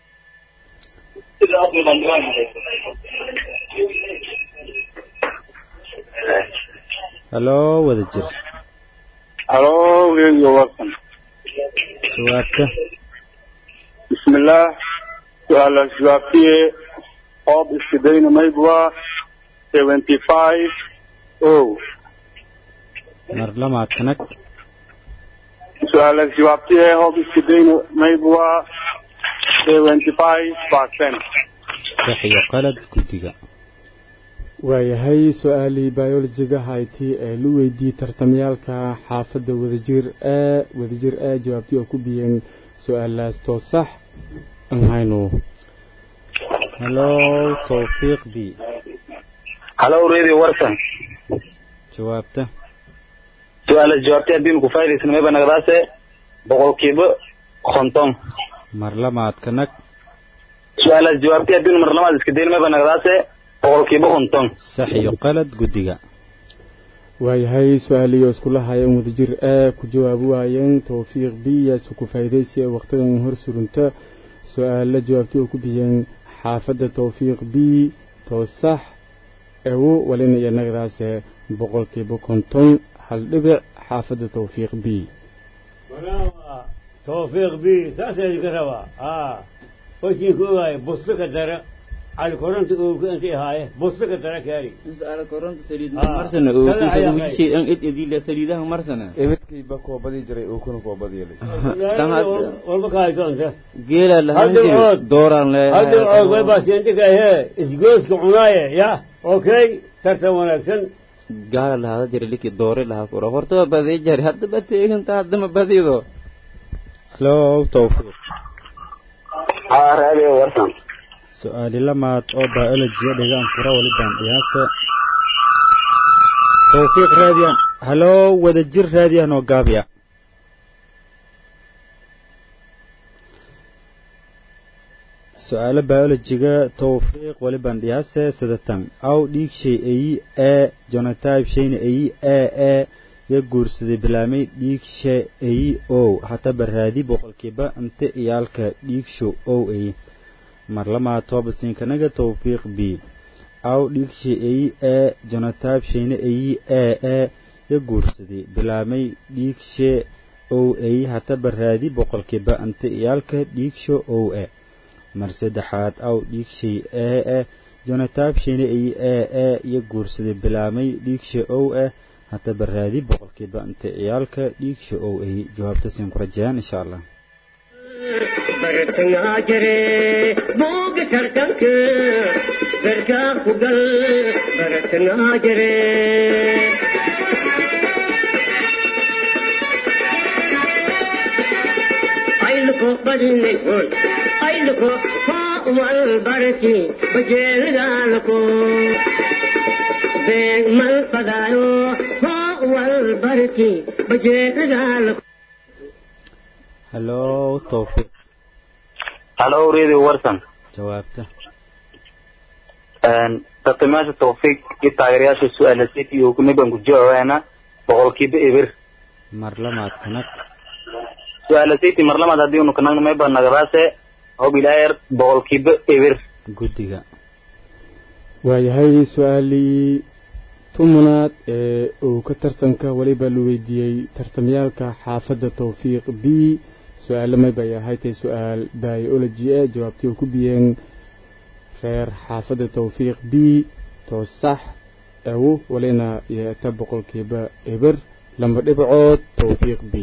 halo wadajir halo radio warsan jawaabta bismillah su-aalaas jawaabtiye hoob iskidayna maybwa seventy five o mar lamaad kanag su-aalaas jawaabtiye hoob iskidayna maybwa seventy five percent sax iyo qalad guddiga waayahay su-aalii biolojiga hayti ee la weydiiyey tartamyaalka xaafadda wadajir ee wadajir ee jawaabtii oo ku biyeen su-aalaas too sax aan hayno halo tawfiiq b halo radio warsan jawaabta su-aalaas jawaabtay haddiinu ku faa'idaysana mayba nagadaase boqolkiiba konton mar lamaad kanag su-aalaas jawaabtay haddiinu mar lamaad iska dayna mayba nagadaase boqolkiiba konton sax iyo qalad guddiga waayahay su-aalihii oo iskula hayeen wadajir ee ku jawaabi waayeen tawfiiq b yaase ku faa'iidaysi ee wakhtigan hor surunta su-aalla jawaabtii oo ku biyeen xaafadda tawfiiq b too sax ewo walina iyo nagadaase boqolkiiba konton hal dhibic xaafadda tawfiiq b tawfiiq b saasa idinka rabaa a wasiinku ogaaya bustuka dara cali koronta ooga intay ahaaye bustuka dara kaari su'aala koronta saliid Ah, marsana kala oo ayaa ku shay an id idila saliidaha marsana ebedkayba koobadii jiray uu kuna koobad yeelay tan hadda walba kahayso inta geela lahaan Hadda jiri ood. dooraan hadda og way leeyahay baasiyantikaahe isgooska cunaaye ya okay tartan wanaagsan gaala lahaada jira liki doore lahaa kura horta waa badii jari hadda ba teeganta haddama badido halo tawfiiq ha radio warsan su-aali lamaad oo biolojiya dhigaan fura walibaan dhiyaase tawfiiq raadiyan halo wadajir raadiyan oo gaabiya su-aalo biolojiga tawfiiq walibaan dhiyaase sidatan aw dhiig shay eyi ee genotype shayna eyi ee ee ya guursaday bilaamay dhiig sha eyi ow hataba raadi boqolkiiba inte iyaalka dhiigsho ow eyi mar lamaa toobasiinkanaga tawfiiq b aw dhiigsha eyi ee genotype shayna eyi ee ee ya guursaday bilaamay dhiigshe ow eyi hataba raadi boqolkiiba inte iyaalka dhiigsho ow e mar saddexaad aw dhiigshay ee eh genotype shayna eyi ee ee ya guursaday bilaamay dhiigsha ow eh hataba raadi boqolkiiba inte ciyaalka dhiigsha ow ay jawaabta siin ku rajayaan insha allah bartangaa jire booga tartanka garkaa ku gal bartangaa jire ayluko badinay hoy ayluko hoo wal barki bajeelidaalako beeg mal fadaayo hoo wal barki bajeelidaalako halo tawfiiq halo radio warsan jawaabta tartamayaasha tawfiiq iyo taageerayaasha su-aala city iyo kuniban ku jawaabaana boqolkiiba eber mar lamaad kanag su-aala city mar lamaad haddii unu kanagna mayba nagadaase hobilaayar boqolkiiba eber guddiga waayahay su-aalii tumunaad ee uu ka tartanka weliba la weydiiyey tartamyaalka xaafadda tawfiiq b su-aalo may bay ahay tay su-aal biology e jawaabtii oo ku biyeen reer xaafadda tawfiiq b too sax ewo walina yeeta boqolkiiba eber lama dhibcood tawfiiq b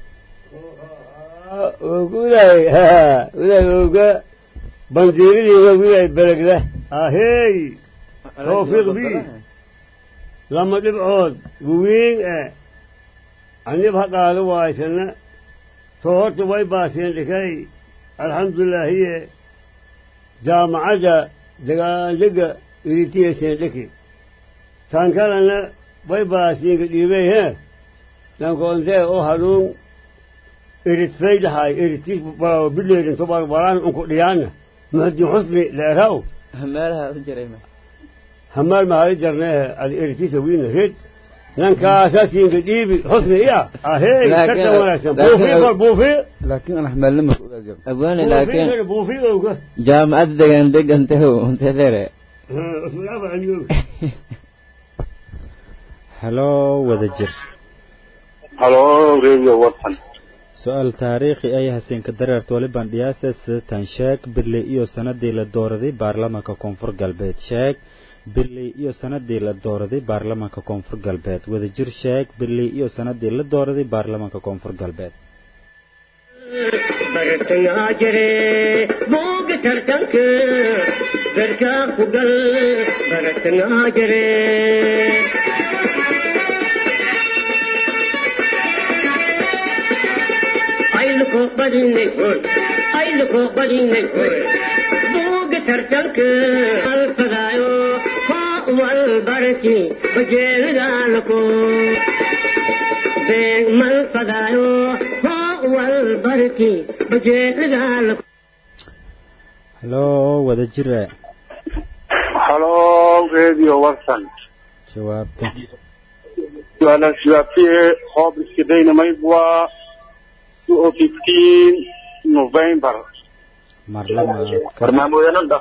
gudahay gudahay oga bandiiradiiba gudahay belegda ahey tawfiiq b lama dhibcood guwiin e anib ha qaado waaysana to horta way baaseen dhikay alxamdulilaahiye jaamacadda dagaandega iritiyeeseen dhiki tan kalena way baasiinka dhiibey he nankoontee oo hanuun irit faydahay iritis bileedin tobar baraan unku dhiyaana muxudin xusni leeraw meelaha u jiray ma hamaal mahali jarneehe adi iritisa wiina red nankaasaasiinka dhiibi xusni iya ahey Laakiin- karta wanaagsan laakiin- buufi bal buufi laakiin aan xamaalnima ku ogaa jiro abwaani laakiin buufi buufi owga jaamacadda degan degantaho untelere usmadaaba celiyow halo wadajir halo radio watson su-aal taariikhi ay haseenka dareerta waliban dhiyaase sidatan sheeg birley iyo sanadii la dooraday baarlamaanka koonfur galbeed sheeg birley iyo sanadii la dooraday baarlamaanka koonfur galbeed wadajir sheeg birley iyo sanadii la dooraday baarlamaanka koonfur galbeed bartangaa jire booga tartanka darkaa ku gal bartangaa jire ayluko badinay hoy ayluko badinay hoy booga tartanka alfadaayo hoo wal barki bajeelidaalako beeg mal fadaayo hoo wal barki bajeelidaalako halo wadajire halo radio watson jawaabta su'aala jawaabtiye hoob iska daynamayd waa two o fifteen november mar lamaad ka barnaamijyanada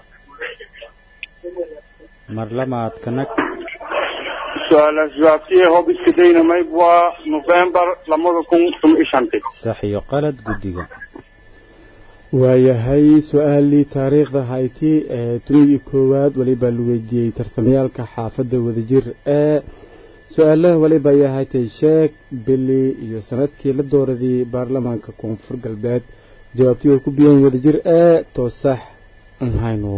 mar lamaad kanag su'aala jawaabtiye hoob iska daynamayd waa november lamada kun tuma iyo shantii sax iyo qalad guddiga waayahay su-aalii taariikhda hayti ee tumigii koowaad walibaa la weydiiyey tartamayaalka xaafadda wadajir ee su-aalaha waliba ayaa haytay sheeg bili iyo sanadkii la dooraday baarlamaanka koonfur galbeed jawaabtii oo ku biyeen wadajir ee toosax aan hayno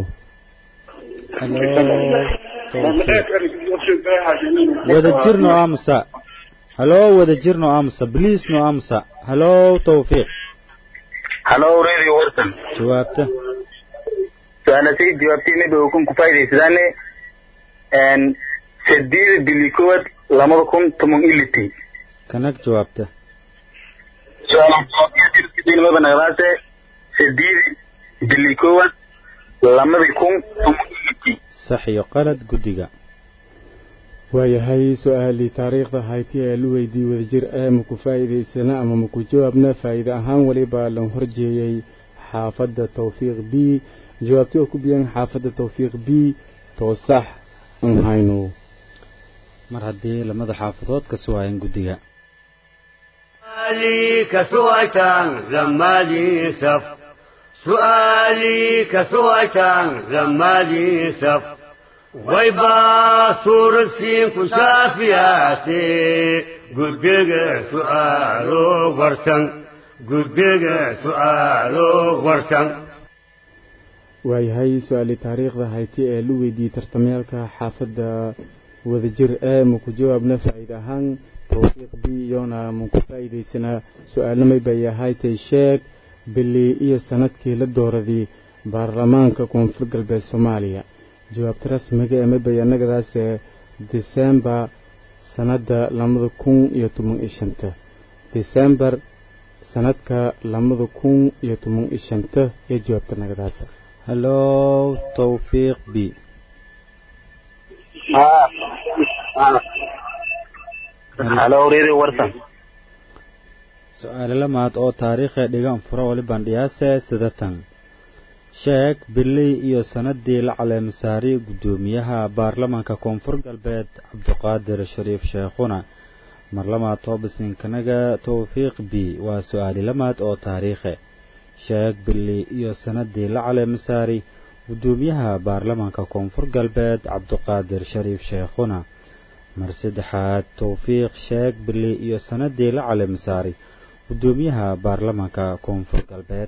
wadajirno aamusa halo wadajirno aamusa bliisno aamusa halo tawfiiq halo radio watson jawaabta su-aalasay jawaabtayna dhow kun ku faa'idaysadaane n sideeda bili koowaad lamada kun toban iyo litii kanag jawaabta su-aalamaba naqdaase sideeda bili koowaad lamadii kun toban iyo litii sax iyo qalad guddiga waayahay su-aalii taariikhda hayti ee la weydiiyey wadajir ee maku faa'iidaysana ama maku jawaabna faa'iide ahaan waliba lan horjeeyey xaafadda tawfiiq b jawaabtii oo ku biyeen xaafadda tawfiiq b toosax aan hayno mar haddii lamada xaafadood ka suwaayeen guddiga سؤالي كسويتان زمالي سف سؤالي كسويتان زمالي سف ويبا صور سين كشافياتي قدق سؤالو ورسن قدق سؤالو ورسن waayahay su-aalii taariikhda hayti ee la weydiiyey tartamayaalka xaafadda wadajir ee maku jawaabna faa'iide ahaan tawfiiq b iyona maku faa'iidaysanaa su-aalamay bay ahaytay sheeg bili iyo sanadkii la dooraday baarlamaanka koonfur galbeed soomaaliya jawaabta rasmiga ee mabay annagadaas ee disembar sanadda labada kun iyo toban iyo shanta disembar sanadka labada kun iyo toban iyo shanta ee jawaabta nagadaas halo tawfiiq b halo radio watson su-aale lamaad oo taariikhee dhigan furo waliban dhiyaase sidatan sheeg biley iyo sanadii la caleemasaariyey guddoomiyaha baarlamaanka koonfur galbeed cabdiqaadir shariif sheekhuna mar lamaad toobasinkanaga tawfiiq b waa su-aali lamaad oo taariikhe sheeg biley iyo sanadii la caleemasaari guddoomiyaha baarlamaanka koonfur galbeed cabdiqaadir shariif sheekhuna mar saddexaad tawfiiq sheeg biley iyo sanadii la caleemasaari guddoomiyaha baarlamaanka koonfur galbeed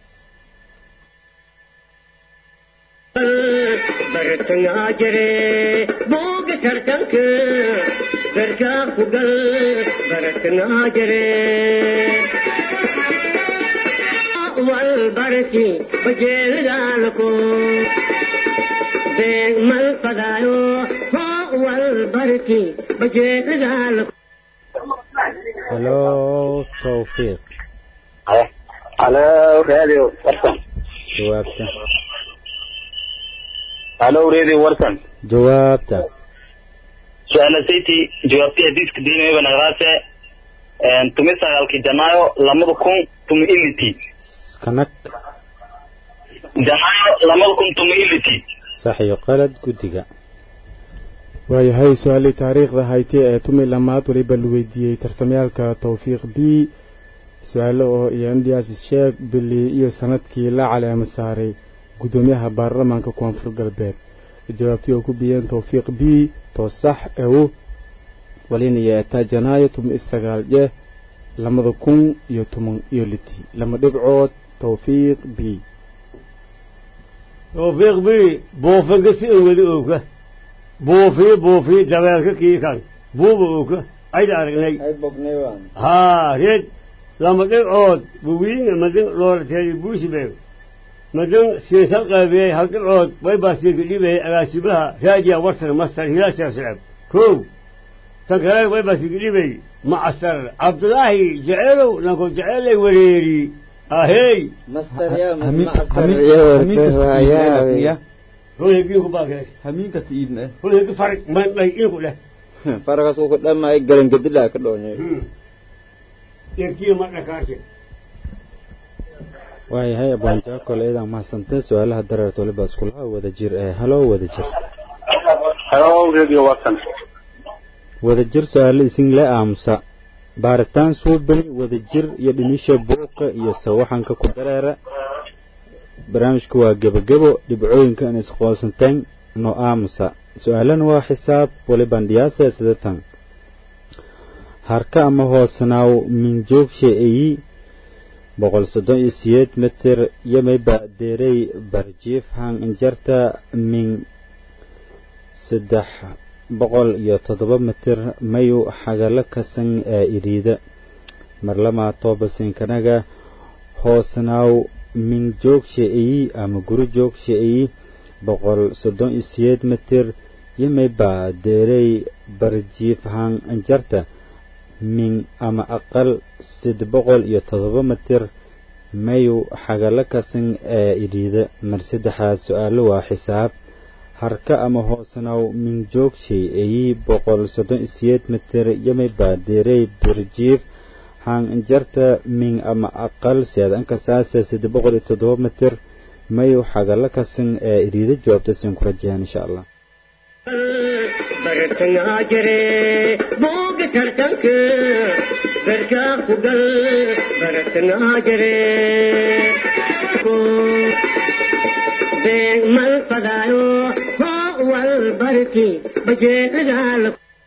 bartangaa jire booga tartanka darkaa ku gal bartangaa jire wal barki bajeelidaalako beeg mal fadaayo hoo wal barki bajeelidaalako halo tawfiiq halo radio watson jawaabta halo radio watson jawaabta su-aalasayti jawaabtii hadiiska diinayaba naqdaase tumi sagaalkii janaayo lamada kun tumi iliti kanag janaayo lamada kun tumi iliti sax iyo qalad guddiga waayahay su-aalii taariikhda hayti ee tumi lamaad weliba la weydiiyey tartamyaalka towfiiq b su-aalo oo iyo indiyaasi sheeg bili iyo sanadkii la caleemo saaray guddoomiyaha baarlamaanka koonfur galbeed jawaabtii oo ku biyeen towfiiq b too sax ew walinaya etaa janaayo tumi isagaal je lamada kun iyo toban iyo liti lama dhibcood towfiiq b towfiiq b buufanka si an weli ooga buufiyo buufiyo dabeelka kii kan buuba ooga ayda aragnay haa reed lama dhibcood buwiinga madan loorateedi buusibeeg madan siinsal qaabiyey hal dhibcood waybaasiinka dhibayay agaasimaha raajiya warsan mastar hilaal sheekh shacab kow tan kale waybaasiinka dhibayay macasar cabdulaahi jeceelow nanko jeceelay wareeri ahey hulhegii ku baakees hamiin kasta iidna eh hulhegi farig mandhay inku dheh faragaas ku dhamay garangedila ka dhoonye erkiyo madhakaashe waayahay abwaanjaakole idan mahadsantay su-aalaha dareerta waliba iskulaha wada jir ee halo wada jir hello radio watson wada jir su-aalo isinle aamusa baaritaan suubani wada jir iyo dhimisha buuqa iyo sawaxanka ku dareera barnaamijku waa gebagebo dhibcooyinka in isqoonsanteen no aamusa su-aalana waa xisaab waliban dhiyaasa sidatan harka ama hoosnaaw minjoogshe eyi boqol soddon iyo siyeed mitir yamayba deerey barjiif hang injarta min saddex boqol iyo toddoba mitir mayu xagalo kasan ee iriida marlama toobasinkanaga hoosnaaw min joogshe eyi ama guri joogshe eyi boqol soddon iyo siyeed mitir yamayba deerey barjiif hang injarta min ama aqal sid boqol iyo todoba mitir mayu xagalo kasan ee idhiida mar saddexaad su-aalo waa xisaab harka ama hoosnaw min joogshay eyi boqol soddon iyo siyeed mitir yamay baadeerey birjiif hang injarta min ama aqal seedanka saasa sid boqol iyo todoba mitir mayu xagalo kasan ee idhiida jawaabta siin ku rajayaan insha allah bartangaa jire booga tartanka garkaa ku gal bartangaa jire beeg mal fadaayo hoo wal barki bajeelagaal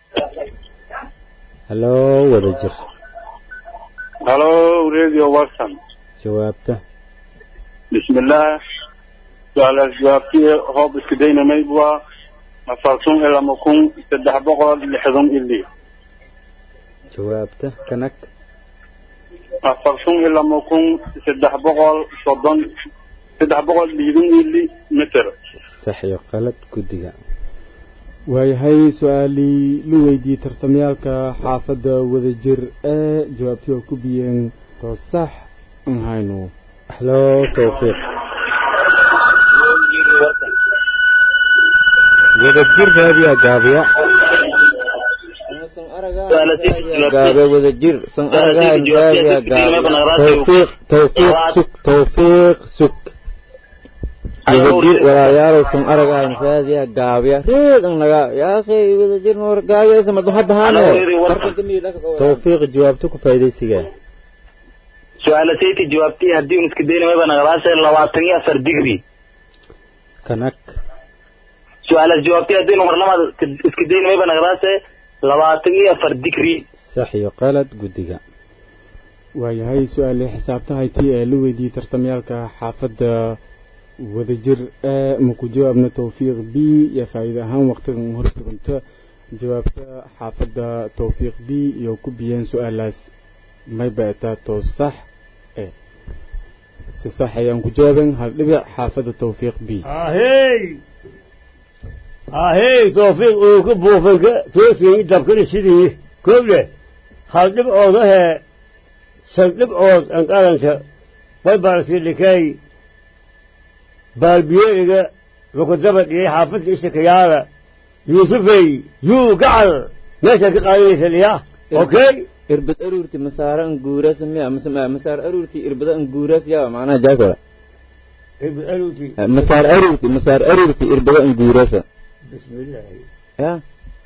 halo wada jir hello radio watson jawaabta bismillah su-aalaas jawaabtii hoob iska daynamay waa afartun iyo lama kun saddex boqol lixdan ili jawaabta kanag afartun iyo lama kun saddex boqol soddon saddex boqol liidan ili mitir sax iyo qalad guddiga waayahay su-aalii la weydiiyey tartamyaalka xaafadda wadajir ee jawaabtii oo ku biyeen too sax an hayno halo towfiiq wadajir raadiya gaabiya gaabe wada jir san aragahan raadiya gaabe towfiiq towfiiq sug towfiiq sug wadajir walaalyaalow san aragahan raadiya gaabiya reedan naga yaakhay wadajir noor gaabiyaysa madu hadda haane towfiiq jawaabta ku faa'iidaysigaa su-aalatayta jawaabtii haddii un iska daynamaba naqlaase labaatan iyo afar digri kanag su-aalaas jawaabtii haddii nu marlamaad iska daynamaba naqlaase labaatan iyo afar digri sax iyo qalad guddiga waayahay su-aalii xisaabtahaytii ee la weydiiyey tartamyaalka xaafadda wadajir ee maku jawaabna towfiiq b iyo faa'iide ahaan waqtigan hor suganta jawaabta xaafadda towfiiq b iyo ku biyeen su-aalaas may ba'taa too sax e si sax ayaan ku jawaaben hal dhibic xaafadda towfiiq b ahey ahey towfiiq uu ka buufanka toosiyey dabkana sidii kooble hal dhibcoodahee shan dhibcood an qaranka way baarsi dhikay baalbiyeeriga lukudaba dhiyey xaafadda ishakayaala yuusufey yuu gacal meeshaad ka qaadanaysa dhiyaa okay irbad aruurti masaara an guurasa miya mise masaar aruurti irbada an guuras yaa macnaha jaakola irbad aruurti masaar aruurti masaar aruurti irbada an guurasa bismillaahi ya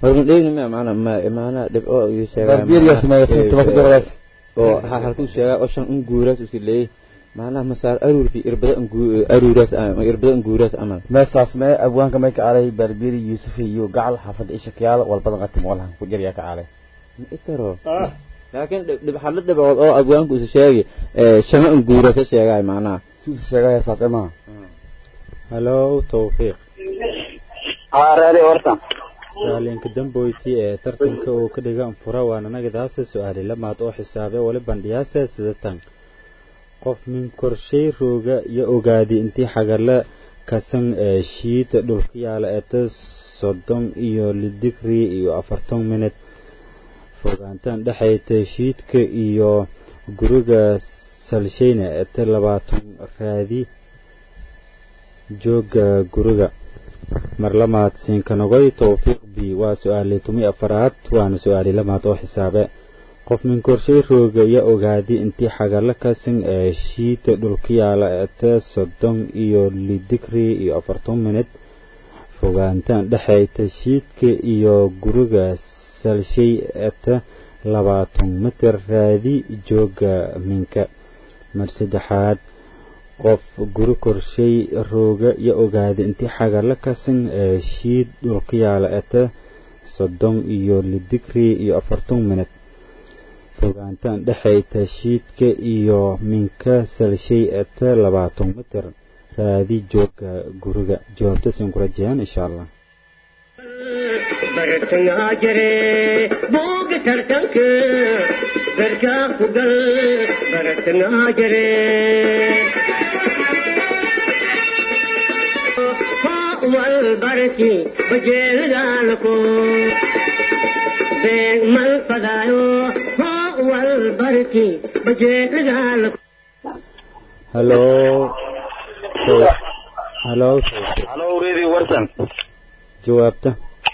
horma dheegni ma macna ma maana dhibco iyo sheegaa Barbieriya sameeya sabta ku daradaas oo ha halku sheegaa oo shan un guuraas usi leeyahay macnaha masaar aruurkii irbada aruuraas irbada guuraas amal meesaas mee abwaanka may ka caalay barbiri yuusuf iyo gacal xaafadda isha kayaal walbadan qatim walahan ku jiryaa ka caalay itaro laakiin dhib xallo dhibcood oo abwaanku isu sheegi shama un guuraasa sheegaay macnaha si usu sheegaya saas emaha halo tawfiiq haa raadi warta su-aalinka damboyti ee tartanka uu ka dhiga anfura waana nagadaasa su-aali lamaad oo xisaabe wali bandhiyaase sidatan qof min korshay rooga iyo ogaadi intii xagala kasan ee shiida dhulka yaala eeta soddon iyo lidigri iyo afartan minut fogaantaan dhexayta shiidka iyo guriga salshayna eeta labaatan raadi jooga guriga mar lamaad siinkanogoy towfiiq b waa su-aali tumi afaraad waana su-aali lamaad oo xisaabe qof min korshay rooga iyo ogaadi intii xagala kasan ee shiita dhulka yaala eeta soddon iyo lidigri iyo afartan minut fogaantaan dhexayta shiidka iyo guriga salshay eeta labaatan mitir raadi jooga minka mar saddexaad qof guri korshay rooga iyo ogaada intii xagala kasan ee shiid dhulka yaala eeta soddon iyo lidigri iyo afartan minut fogaantaan dhexayta shiidka iyo minka salshay eeta labaatan mitir raadi jooga guriga jawaabtasin ku rajayaan insha allah bartangaa jire booga tartanka garkaa ku gal bartangaa jire wal barki bajeelgaalako beeg mal fadaayo wal barki bajeelgaalako halo halo halo reedi warsan jawaabta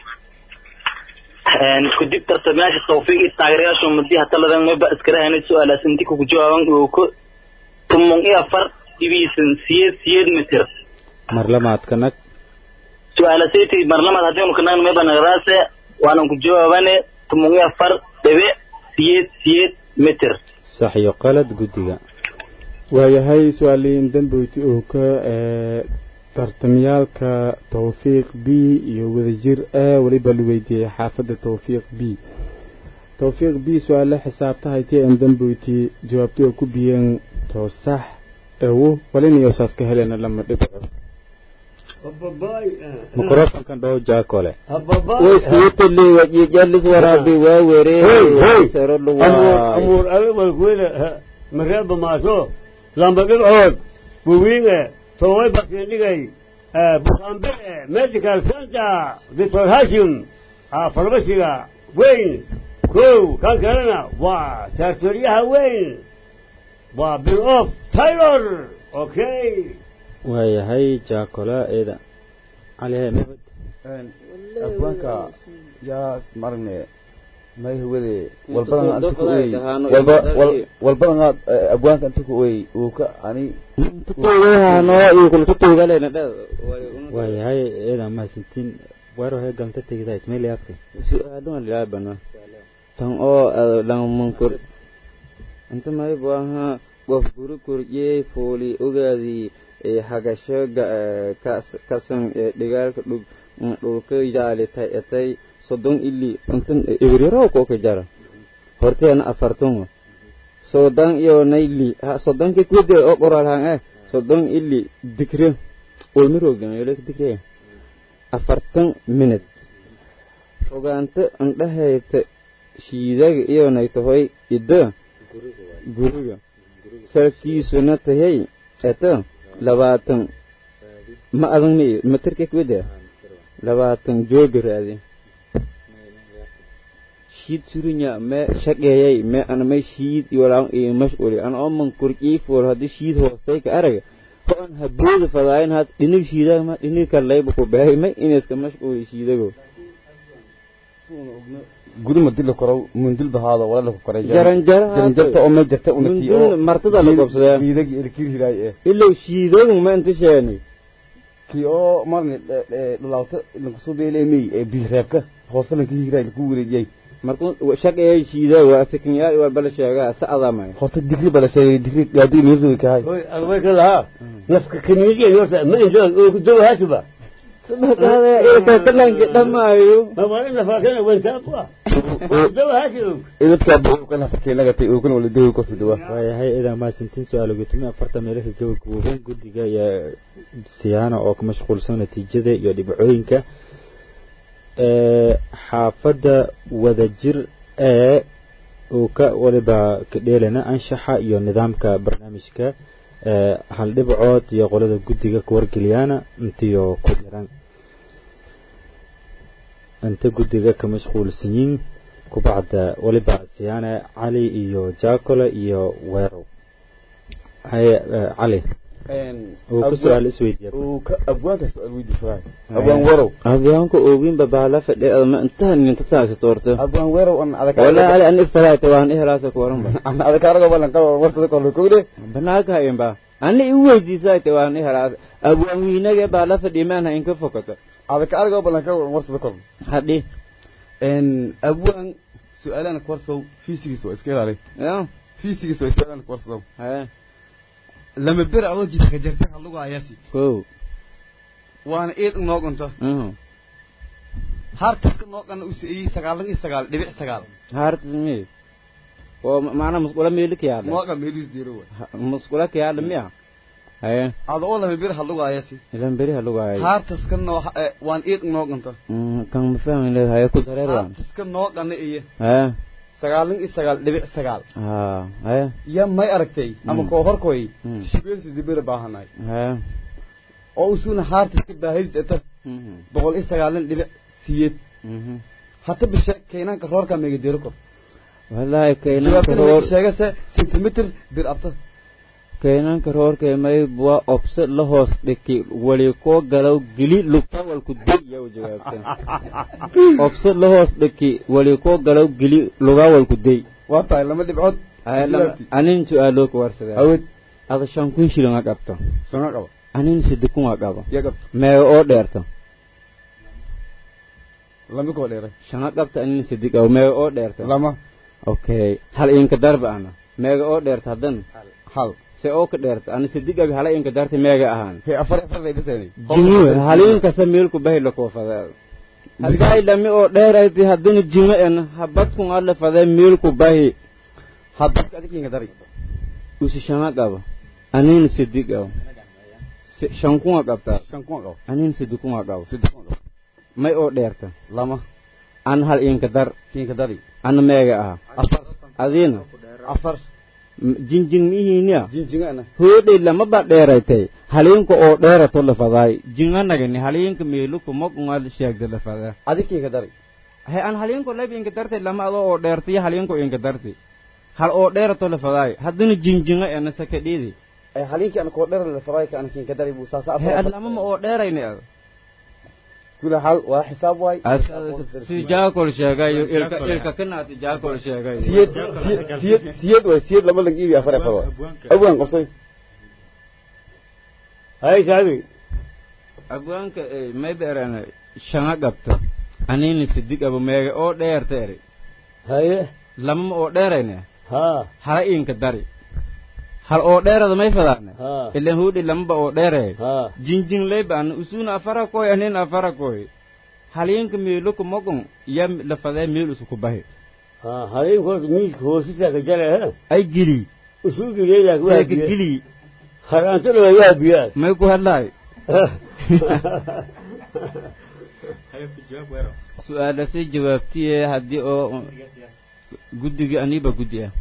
kudib tartamayaasha tawfiiq iyo taageerayaasha madiha taladan mayba iskala hanay su-aalaas inti kugu jawaaban uu tumon iyo afar dhibiisan siyeed siyeed mitir mar lamaadka nag su-aalasaytii marlamaad haddiinu kanagn mayba nagadaase waanan ku jawaabane tumon iyo afar dhibic siyeed siyeed mitir sax iyo qalad guddiga waayahay su-aaliin damboyti oo ka tartamyaalka tawfiiq b iyo wadajir a weliba la weydiiyey xaafadda tawfiiq b tawfiiq b su-aale xisaabtahaytii aan damboyti jawaabtay oo ku biyeen toosax ewo walinayo saas ka helena lama dhibco mikrofonkan dhow jaakole waiskuutali wajijalis waraabi waa weree saro luwaa amuur alwalkuweda mareeba maaso lamba dhibcood buwiinge toway basindhigay bukaambile medical center doctor hashim farmasiga weyn kow kan kalena waa sartoriyaha weyn waa bill of taylor okay waayahay jaakola eeda calihe mabad abwaanka yaa maragne may hawade walbadan anta ku oy walba walbadan aad abwaanka anta ku oy uu ka ani waayahay eeda mahadsantiin waro he galanta tegidayd meel yaabtay su-aaluhan lilaabana tan oo lanmankur inta maybu ahaa qof guri korjiyey fooli ogaadii hagasho kasan dhigaalka dhug dhulka yaalitay etay soddon ili intan ebrirow ko ka jara horteena afartan soddon iyo nayli soddonka kwede oo qoralhan eh soddon ili dikre olmiroogameelek dikre afartan minute fogaanta indhahayta shiidaga iyonay tahoy ida guriga salkiisuna tahay eta labaatan ma adan mi matarka kwede labaatan jooga raadi shiid surinya me shaqeeyay me ana may shiid iwalaan iyo mashquuli ana oo man kurqii fool hadii shiid hoostay ka araga hoon habooda fadaayin had dhinig shiidaga ma dhinig kallayba ku bahay may inayska mashquuli shiidago guri ma dil koro mundil bahaado wala la koray jaran jaran jaran jarta oo ma jarta una tii oo mundil martada la qabsadaa diidag ilkir hiray eh ilow shiidagu ma inta sheeni kii oo marni dhulaawta lankusoo beeleemey ee biireebka hoose lanka hiraa laku wareejiyey markuu shaqeeyay shiida waa sakinyaal waa bala sheegaa sa adamay horta digri bala sheegay digri gaadi miirdu kahay hoy agwayka lahaa nafka kaniidiya horta ma inta oo ku dawa hatuba sabaqada ilka talanka dhamaayo ma wala nafakana wanta kwa dawa hatu idadka buuqana farkeenaga tay oo kana wala dawi korta dawa waayahay idaa maasantiin su-aal gutumi afarta meelaha gabagabooban guddiga iyo siyaana oo ka mashquulsan natiijada iyo dhibcooyinka xaafadda wadajir ee uu ka waliba ka dheelana anshaxa iyo nidaamka barnaamijka hal dhibcood iyo qolada guddiga ka wargeliyaana intiyo ku dhiran inta guddiga ka mashquulsan yiin kubacda waliba siyaane cali iyo jaakole iyo weerow haye cali uu ku su-aal isweydiiya abwaanka su-aal weydii faraay abwaan weerow abwaanka oogin babaala fadhi ma intaha ninta taagsa toorto abwaan weerow an adag wala ali an ifalaayta waan ihelaasa ku waran ba an adag arago balan qabo warsada kolo kogde banaaka hayen ba ani i weydiisaayta waan ihelaasa abwaan wiinage baala fadhi maanha inka fokata adag arago balan qabo warsada kolo hadhi abwaan su-aalana kuwarsow fiisigiis waa iska ilaalay ya fiisigiis waa su-aalana kuwarsow haye lama ber adoo jidka jarta halugu ayasi ko waana eed noo gunto hartaska noo qana u siiyey sagaalan iyo sagaal dhibic sagaal hartas mi oo maana musqula meeli kiyaadha nooqa meeliis diiro wa musqula kiyaadha miya haye adoo lama ber halugu ayasi ilan beri halugaayo hartaska noo waan eed noo gunto kan ma fahmin haye ku dareer waan hartaska noo qana iyo haye sagaalan iyo sagaal dhibic sagaal ha haye ya may aragtay ama koo horkoy shibeelsi dibira baahanay haye oo usuna haartaska baahidis eta boqol iyo sagaalan dhibic siyeed hata bishe keenanka roorka mega dero kor wallahi kaynanka jawaabtana roor mega sheegase centimeter bir abta kaynanka roorka may waa obse la hoos dhiki wali koo galaw geli lugta walku deya u jawaabta obse la hoos dhiki wali koo galaw geli lugaa walku dey waa tahay lama dhibcood anin su-aaloo ka warsadaa awed ada shan kun shilin a qabto sanga qaba anin sidi kun a qabo ya qabta meega oo dheerto lama koo dheeray shanga qabta anin sidi qabo meega oo dheerto lama okay hal inka darba ana meega oo dheerta haddan hal se oo ka dheerta ana sidi qabi hala inka darta meega ahaan he afar afar day bisaynay jimuwe haliinkasa meelku bahi lakoofadee haddaay lami oo dheerayti haddana jimo en habadkun alle fadee meelku bahi habadka adikinka dari usi shanga qabo anin sidi qabo shan kunga qabtaa shan kun qabo anin sidi kunga qabo saddex kun qabo may oo dheerta lama an hal inka dar kinka dari ana meega aha afar adiina afar jinjing mihiiniya jinjingana hoodhay lama ba dheeraytay haliinka oo dheerato la fadaay jinganagani haliinka meeluku mogungal sheegda la fadaa adikinka dari he an haliinko lab inka dartay lama adoo oo dheertay haliinko inka dartay hal oo dheerato la fadaay haddana jinjinga ena sakadhiidi ay haliinki ana koo dheer la faray ka ana kinka dari buu saasa he afar ad lama ma oo dheerayni ad kula hal waa xisaab waay si jaakol sheegayo ilka ilka kanaati jaakol sheegayo siyad siyad siyad siyad waay siyad lama lang iibi afar afar waay abwaan qabsay hay saabi abwaanka may beerana shanga qabta anini sidig abo meega oo dheerta eri haye lama ma oo dheerayne ha hala inka dari hal oo dheerada may fadaane ha ilan huudhi lamaba oo dheeraya ha jinjing leban usuna afara koy anin afara koy haliinka meeluka mogon ya la fadee meel usuku bahi ha haliinkood miiska hoosisaa ka jara he ay geli usuugileedaak waa seeka biya geli haraantana waa waa biyaa may ku hadlaay su-aalasi jawaabtiye haddii oo guddiga aniba guddi ah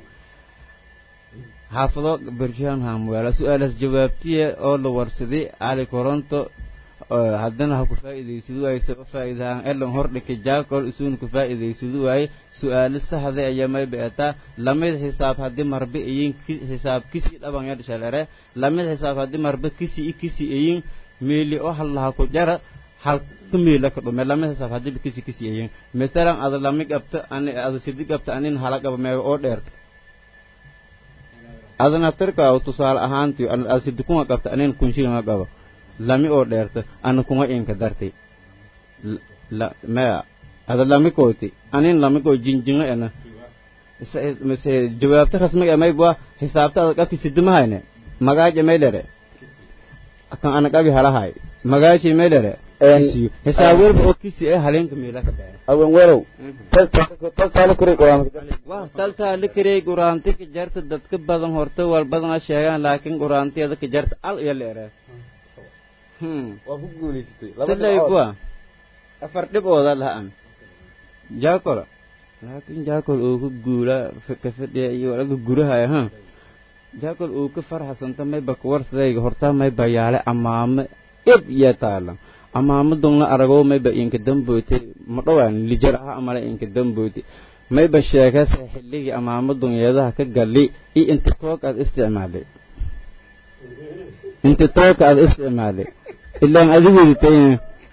xaafado bershaan hamweela su-aalas jawaabtiye oo la warsaday cali koronto haddana ha ku faa'iidaysadu waaye saba faa'iidahaan elan hordhika jaakol isuun ku faa'iidaysadu waaye su-aalo saxda ayaa may beetaa lamid xisaab haddii marbe iyin xisaab kisi dhaban yadh shalere lamid xisaab haddii marbe kisi i kisi iyin meeli oo hallaha ku jara hal ka meela ka dhume lamid xisaab haddii kisi kisi iyin misalan ada lami qabta ani ada sidi qabta anin hala qaba meega oo dheerta adana tirka tusaale ahaantii ada sidi kuma qabta anin kun shilin qaba lami oo dheerta ana kuma inka dartay L- la maya ada lami koyti anin lami koy jinjinga ena Is- mise jawaabta rasmiga ee maybwa xisaabta ada qabti sidimahayne magaaja maydhere kan ana qabi halahay magaaji maydhere kisiyo hisaab walba oo kisi ee haleenka meela ka dhaca awen werow taltaala kuray quraanka wah taltaa la karey quraanti ka jarta dadka badan horta wal badana sheegaan laakiin quraantiyada ka jarta al iyo leere hmm waa ku guulaysatay sidlay kuwa afar dhibooda lahaan jaakol laakiin jaakol uu ka guula f- ka fadhiya iyo walaga gurahaya ha jaakol uu ka farxasanta mayba kuwarsadayga hortaa mayba yaale amaame id iyo taala amaame dungna aragoo mayba inka damboyte ma dhowaan lijar ah amale inka damboyte mayba sheekase xilligii amaame dunyeedaha ka gali iyo inta toog aad isticmaalay inta toogka aad isticmaalay ilaan adigeedi tayn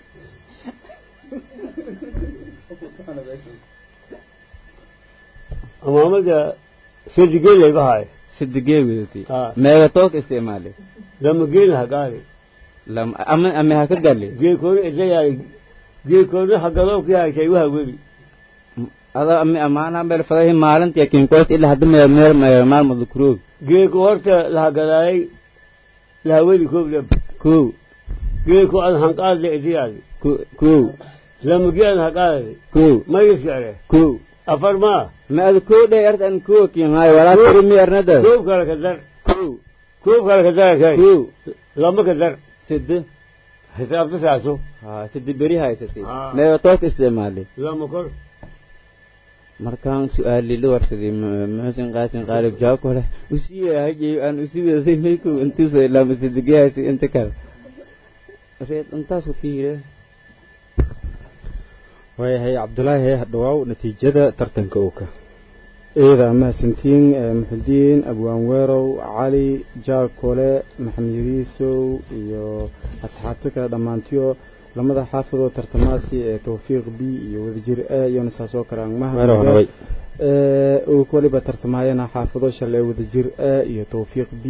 amaamada sadigeel bahay sidigee wedatay Ah. meega toog isticmaalay lama geel hagaali lam ama ama ha ka gali geelkoona idayaay geelkoona hagaloo ka yahay waha webi ada ami amaana meel fadahi maalintii kinkoot ilaa hadda meel meel meel maalmada kuroog geelku horta la hagalaayay lahaweli koobleb kow geelku aan hanqaadle idayaay ko- kow lama geel hagaali kow mayisgare kow afar maa ma ada kow dheh ert an kow kin hay walaa tiri mi arnada koob kale ka dar kow koob kale ka dar kay kow lama ka dar sida xisaabta saaso ha sida beri haysatay Ah. meega toog isticmaalay lama kor markaan su-aalii la warsaday mu- muxusin qaasin qaalib jawaabka hore usii hajay aan usii wadasay maykow intuusa ilaama sidigahaasi inta kale reed intaasu ka yire waayahay cabdulaahi hee hadhawaaw natiijada tartanka ooka eeda mahadsantiin ee muxudiin abwaan weerow cali jaakole maxamed yariisow iyo asxaabta kale dhammaantiyo lamada xaafidoo tartamaasi ee tawfiiq b iyo wadajir a iyona saasoo kale aan weerow nabay ee uu waliba tartamaayana xaafido shal ee wadajir a iyo tawfiiq b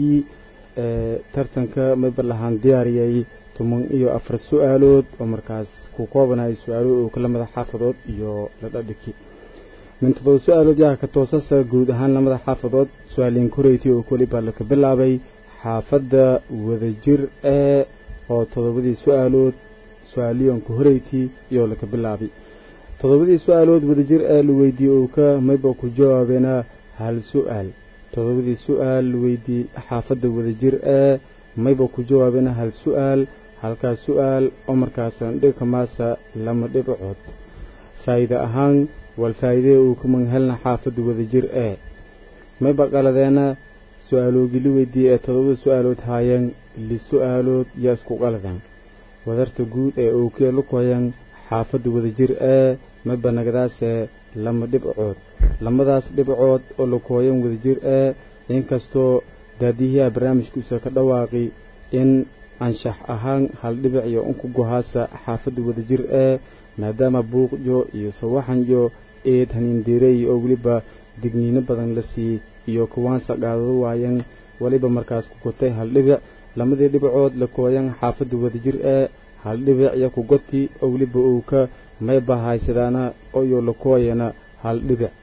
ee tartanka mayba lahaan diyaariyay toban iyo afar su-aalood oo markaas ku koobanaya su-aalo uu ka lamada xaafadood iyo la dhadhiki min todoba su-aalood yaa ka toosasa guud ahaan lamada xaafadood su-aaliin koreyti oo waliba laka bilaabay xaafadda wadajir ee oo todobadii su-aalood su-aaliyoonka horeyti iyo laka bilaabay todobadii su-aalood wadajir ee la weydiiyey uu ka mayba ku jawaabeena hal su-aal todobadii su-aal la weydiiyey xaafadda wadajir ee mayba ku jawaabeena hal su-aal halkaas su-aal oo markaasan dhibka maasa lama dhibcood faa'iide ahaan wal faa'iidee uu ka manhelna xaafadda wadajir ee mayba qaladeena su-aaloogii la weydiiyey ee todobada su-aalood haayeen li su-aalood yaa isku qaladeen wadarta guud ee ookee lukoyan xaafadda wadajir ee mayba nagadaasee lama dhibcood lamadaas dhibcood oo lakooyan wadajir ee inkastoo daadiyaha barnaamijkiisa ka dhawaaqi in anshax ahaan hal dhibic iyo unku gohaasa xaafadda wadajir ee maadaama buuqyo iyo sawaxanyo eed haniindiirey oo weliba digniino badan la siiyey iyo kuwaansa qaadado waayan weliba markaas ku gotay hal dhibic lamadii dhibcood la kooyan xaafadda wadajir ee hal dhibic iyo ku goti oo weliba uu ka mayba haysadaana iyo la kooyana hal dhibic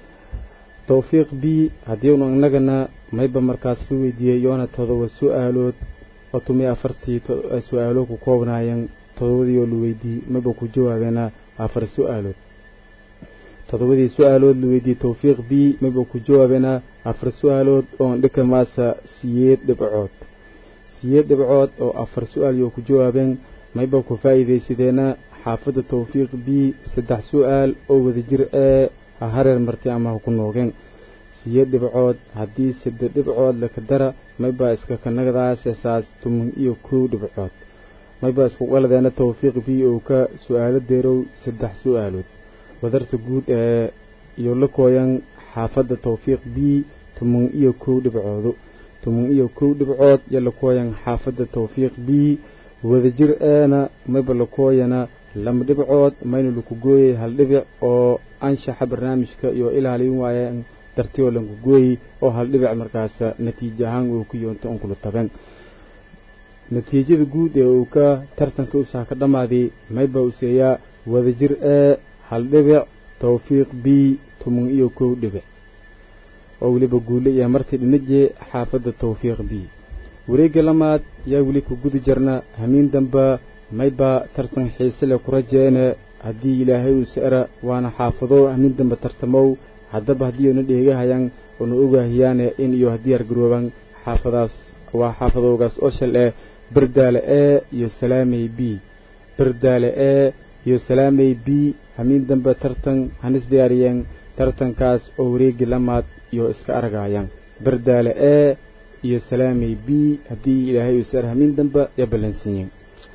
tawfiiq b haddiinu innagana mayba markaas la weydiiyey yoona todoba su-aalood oo tumiyo afartii su-aalo ku koobnaayeen todobadii oo la weydiiyey mayba ku jawaabeena afar su-aalood todobadii su-aalood la weydiiyey tawfiiq b mayba ku jawaabeena afar su-aalood oon dhika maasa siyeed dhibcood siyeed dhibcood oo afar su-aal yoo ku jawaabeen mayba ku faa'iidaysadeena xaafadda tawfiiq b saddex su-aal oo wadajir ee ha hareer martay ama ha ku noogeen siyeed dhibcood haddii saddex dhibcood laka dara maybaa iska kanagadaase saas tuman iyo kow dhibcood maybaa isku qaladeena tawfiiq b oo ka su-aalo deerow saddex su-aalood wadarta guud ee iyo la kooyan xaafadda tawfiiq b tuman iyo kow dhibcoodo tuman iyo kow dhibcood iyo la kooyan xaafadda tawfiiq b wadajir eena mayba la kooyana lama dhibcood mayna laku gooyay hal dhibic oo anshaxa barnaamijka iyo ilaalin waayeen dartiyoo lanku gooyey oo hal dhibic markaas natiijo ahaan uu ku yoonto unkula taben natiijada guud ee uu ka tartanka usaha ka dhammaaday mayba useeyaa wadajir ee hal dhibic towfiiq b tuman iyo kow dhibic oo weliba guule iyo martii dhinaje xaafadda towfiiq b wareegga lamaad yaa weli ku gudi jirna hamiin damba mayba tartan xiise leh ku rajeene haddii ilaahay uu sa'ra waana xaafado hamiin damba tartamow haddaba haddii una dheegahayaan una ogaahiyaane in iyo haddii argarooban xaafadaas waa xaafadoogaas oo shal eh bardaale ee iyo salaamey b bardaale ee iyo salaamey b hamiin dambe tartan hanis diyaariyeen tartankaas oo wareegi lamaad iyo iska argayaan bardaale ee iyo salaamey b haddii ilaahay uu sar hamiin dambe ya ballansiiyeen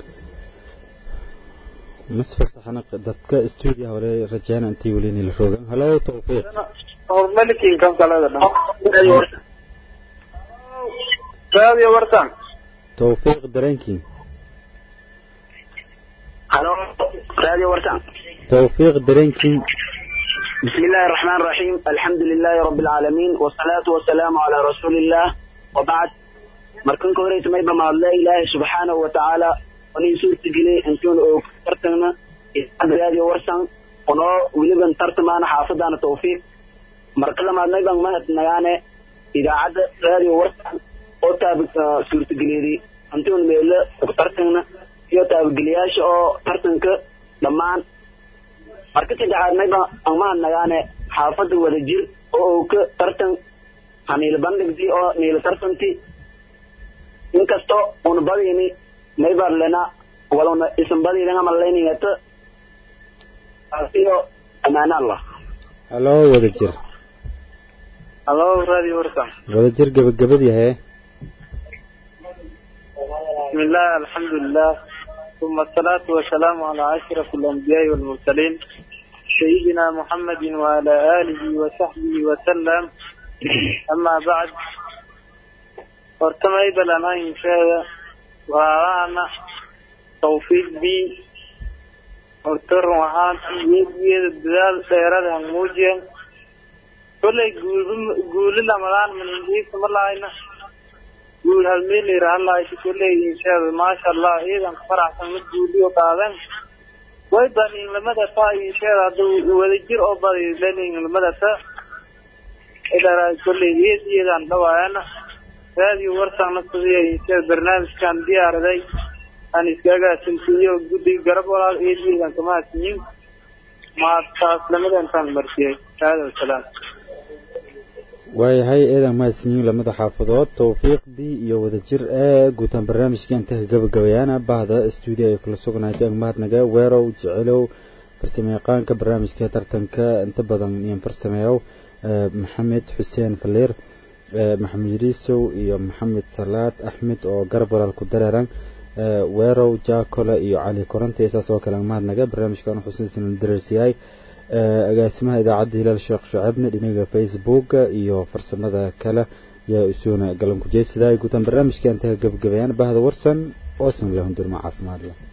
masfasaxna dadka stuudiya hore rajayna intii weli nila rogan halo towfiiq hormalikin kan kalada dhan raadiyo wartan towfiiq dareenkiin halo raadiyo wartan towfiiq dareenkiin بسم الله الرحمن الرحيم الحمد لله رب العالمين والصلاة والسلام على رسول الله وبعد مركن كوريت ما يبقى مع الله إله سبحانه وتعالى وني سورة جلي انتون او ترتنا هذه ورسان ونو ولبن ترتمان حافظ أنا توفيق مركز ما نيبقى ما نغاني إذا عد هذه ورسان او تابق سورة جلي دي انتون ميلا ترتنا يو تابق جلياش او ترتنك لمان marka saddexaad mayba amaan nagaane xaafadda wada jir oo uu ka tartan haniila bandhigti oo niila tartanti inkasto una badini maybar lena waluna isan badilanga malayningata asiyo amaana allah halo wada jir halo radio warsan wada jir gabagabad yahay بسم الله الحمد لله ثم الصلاة والسلام على أشرف الأنبياء والمرسلين سيدنا محمد وعلى آله وصحبه وسلم أما بعد ورتمي بلنا إن شاء ورانا توفيق بي ورتر وحان يجي الدلال سيرة موجين كل يقول لما من إنجيز ملاينا guul halmeel yiraahdaa ay ku leeyihiin inshaada maasha allah ciidan faraxsan mid guuliyo qaadan way baniin lamada taa inshaada haduu wadajir oo badi lenin lamada ta ilaa kulli iyadaan dhawaayana raadiyo warsan nafsiya inshaada barnaamijkan diyaaraday aan iskaga sintiyo guddi garab walaal iyadaan kama siin ma taas lamada intaan martiyay hada salaam waayahay eedan mahadsanyiin lamada xaafadood towfiiq b iyo wadajir ee guutaan barnaamijka inta ka gabagabayaana bahda stuudio ay kula sugnaatay mahadnaga weerow jecelow farsamayaqaanka barnaamijka tartanka inta badan iyan farsameeyow maxamed xuseen faliir maxamed yiriisow iyo maxamed salaad axmed oo garab walaal ku dareeran weerow jaakole iyo cali korante saas oo kale mahadnaga barnaamijkan xusuusin dareersiyahay agaasimaha idaacadda hilaal sheekh shucabne dhinaga facebooka iyo farsamada kale yaa isuuna galan ku jeesidaay guutaan barnaamijka inta ka gabagabayaan bahda warsan oosan lahundurma caafimaad leh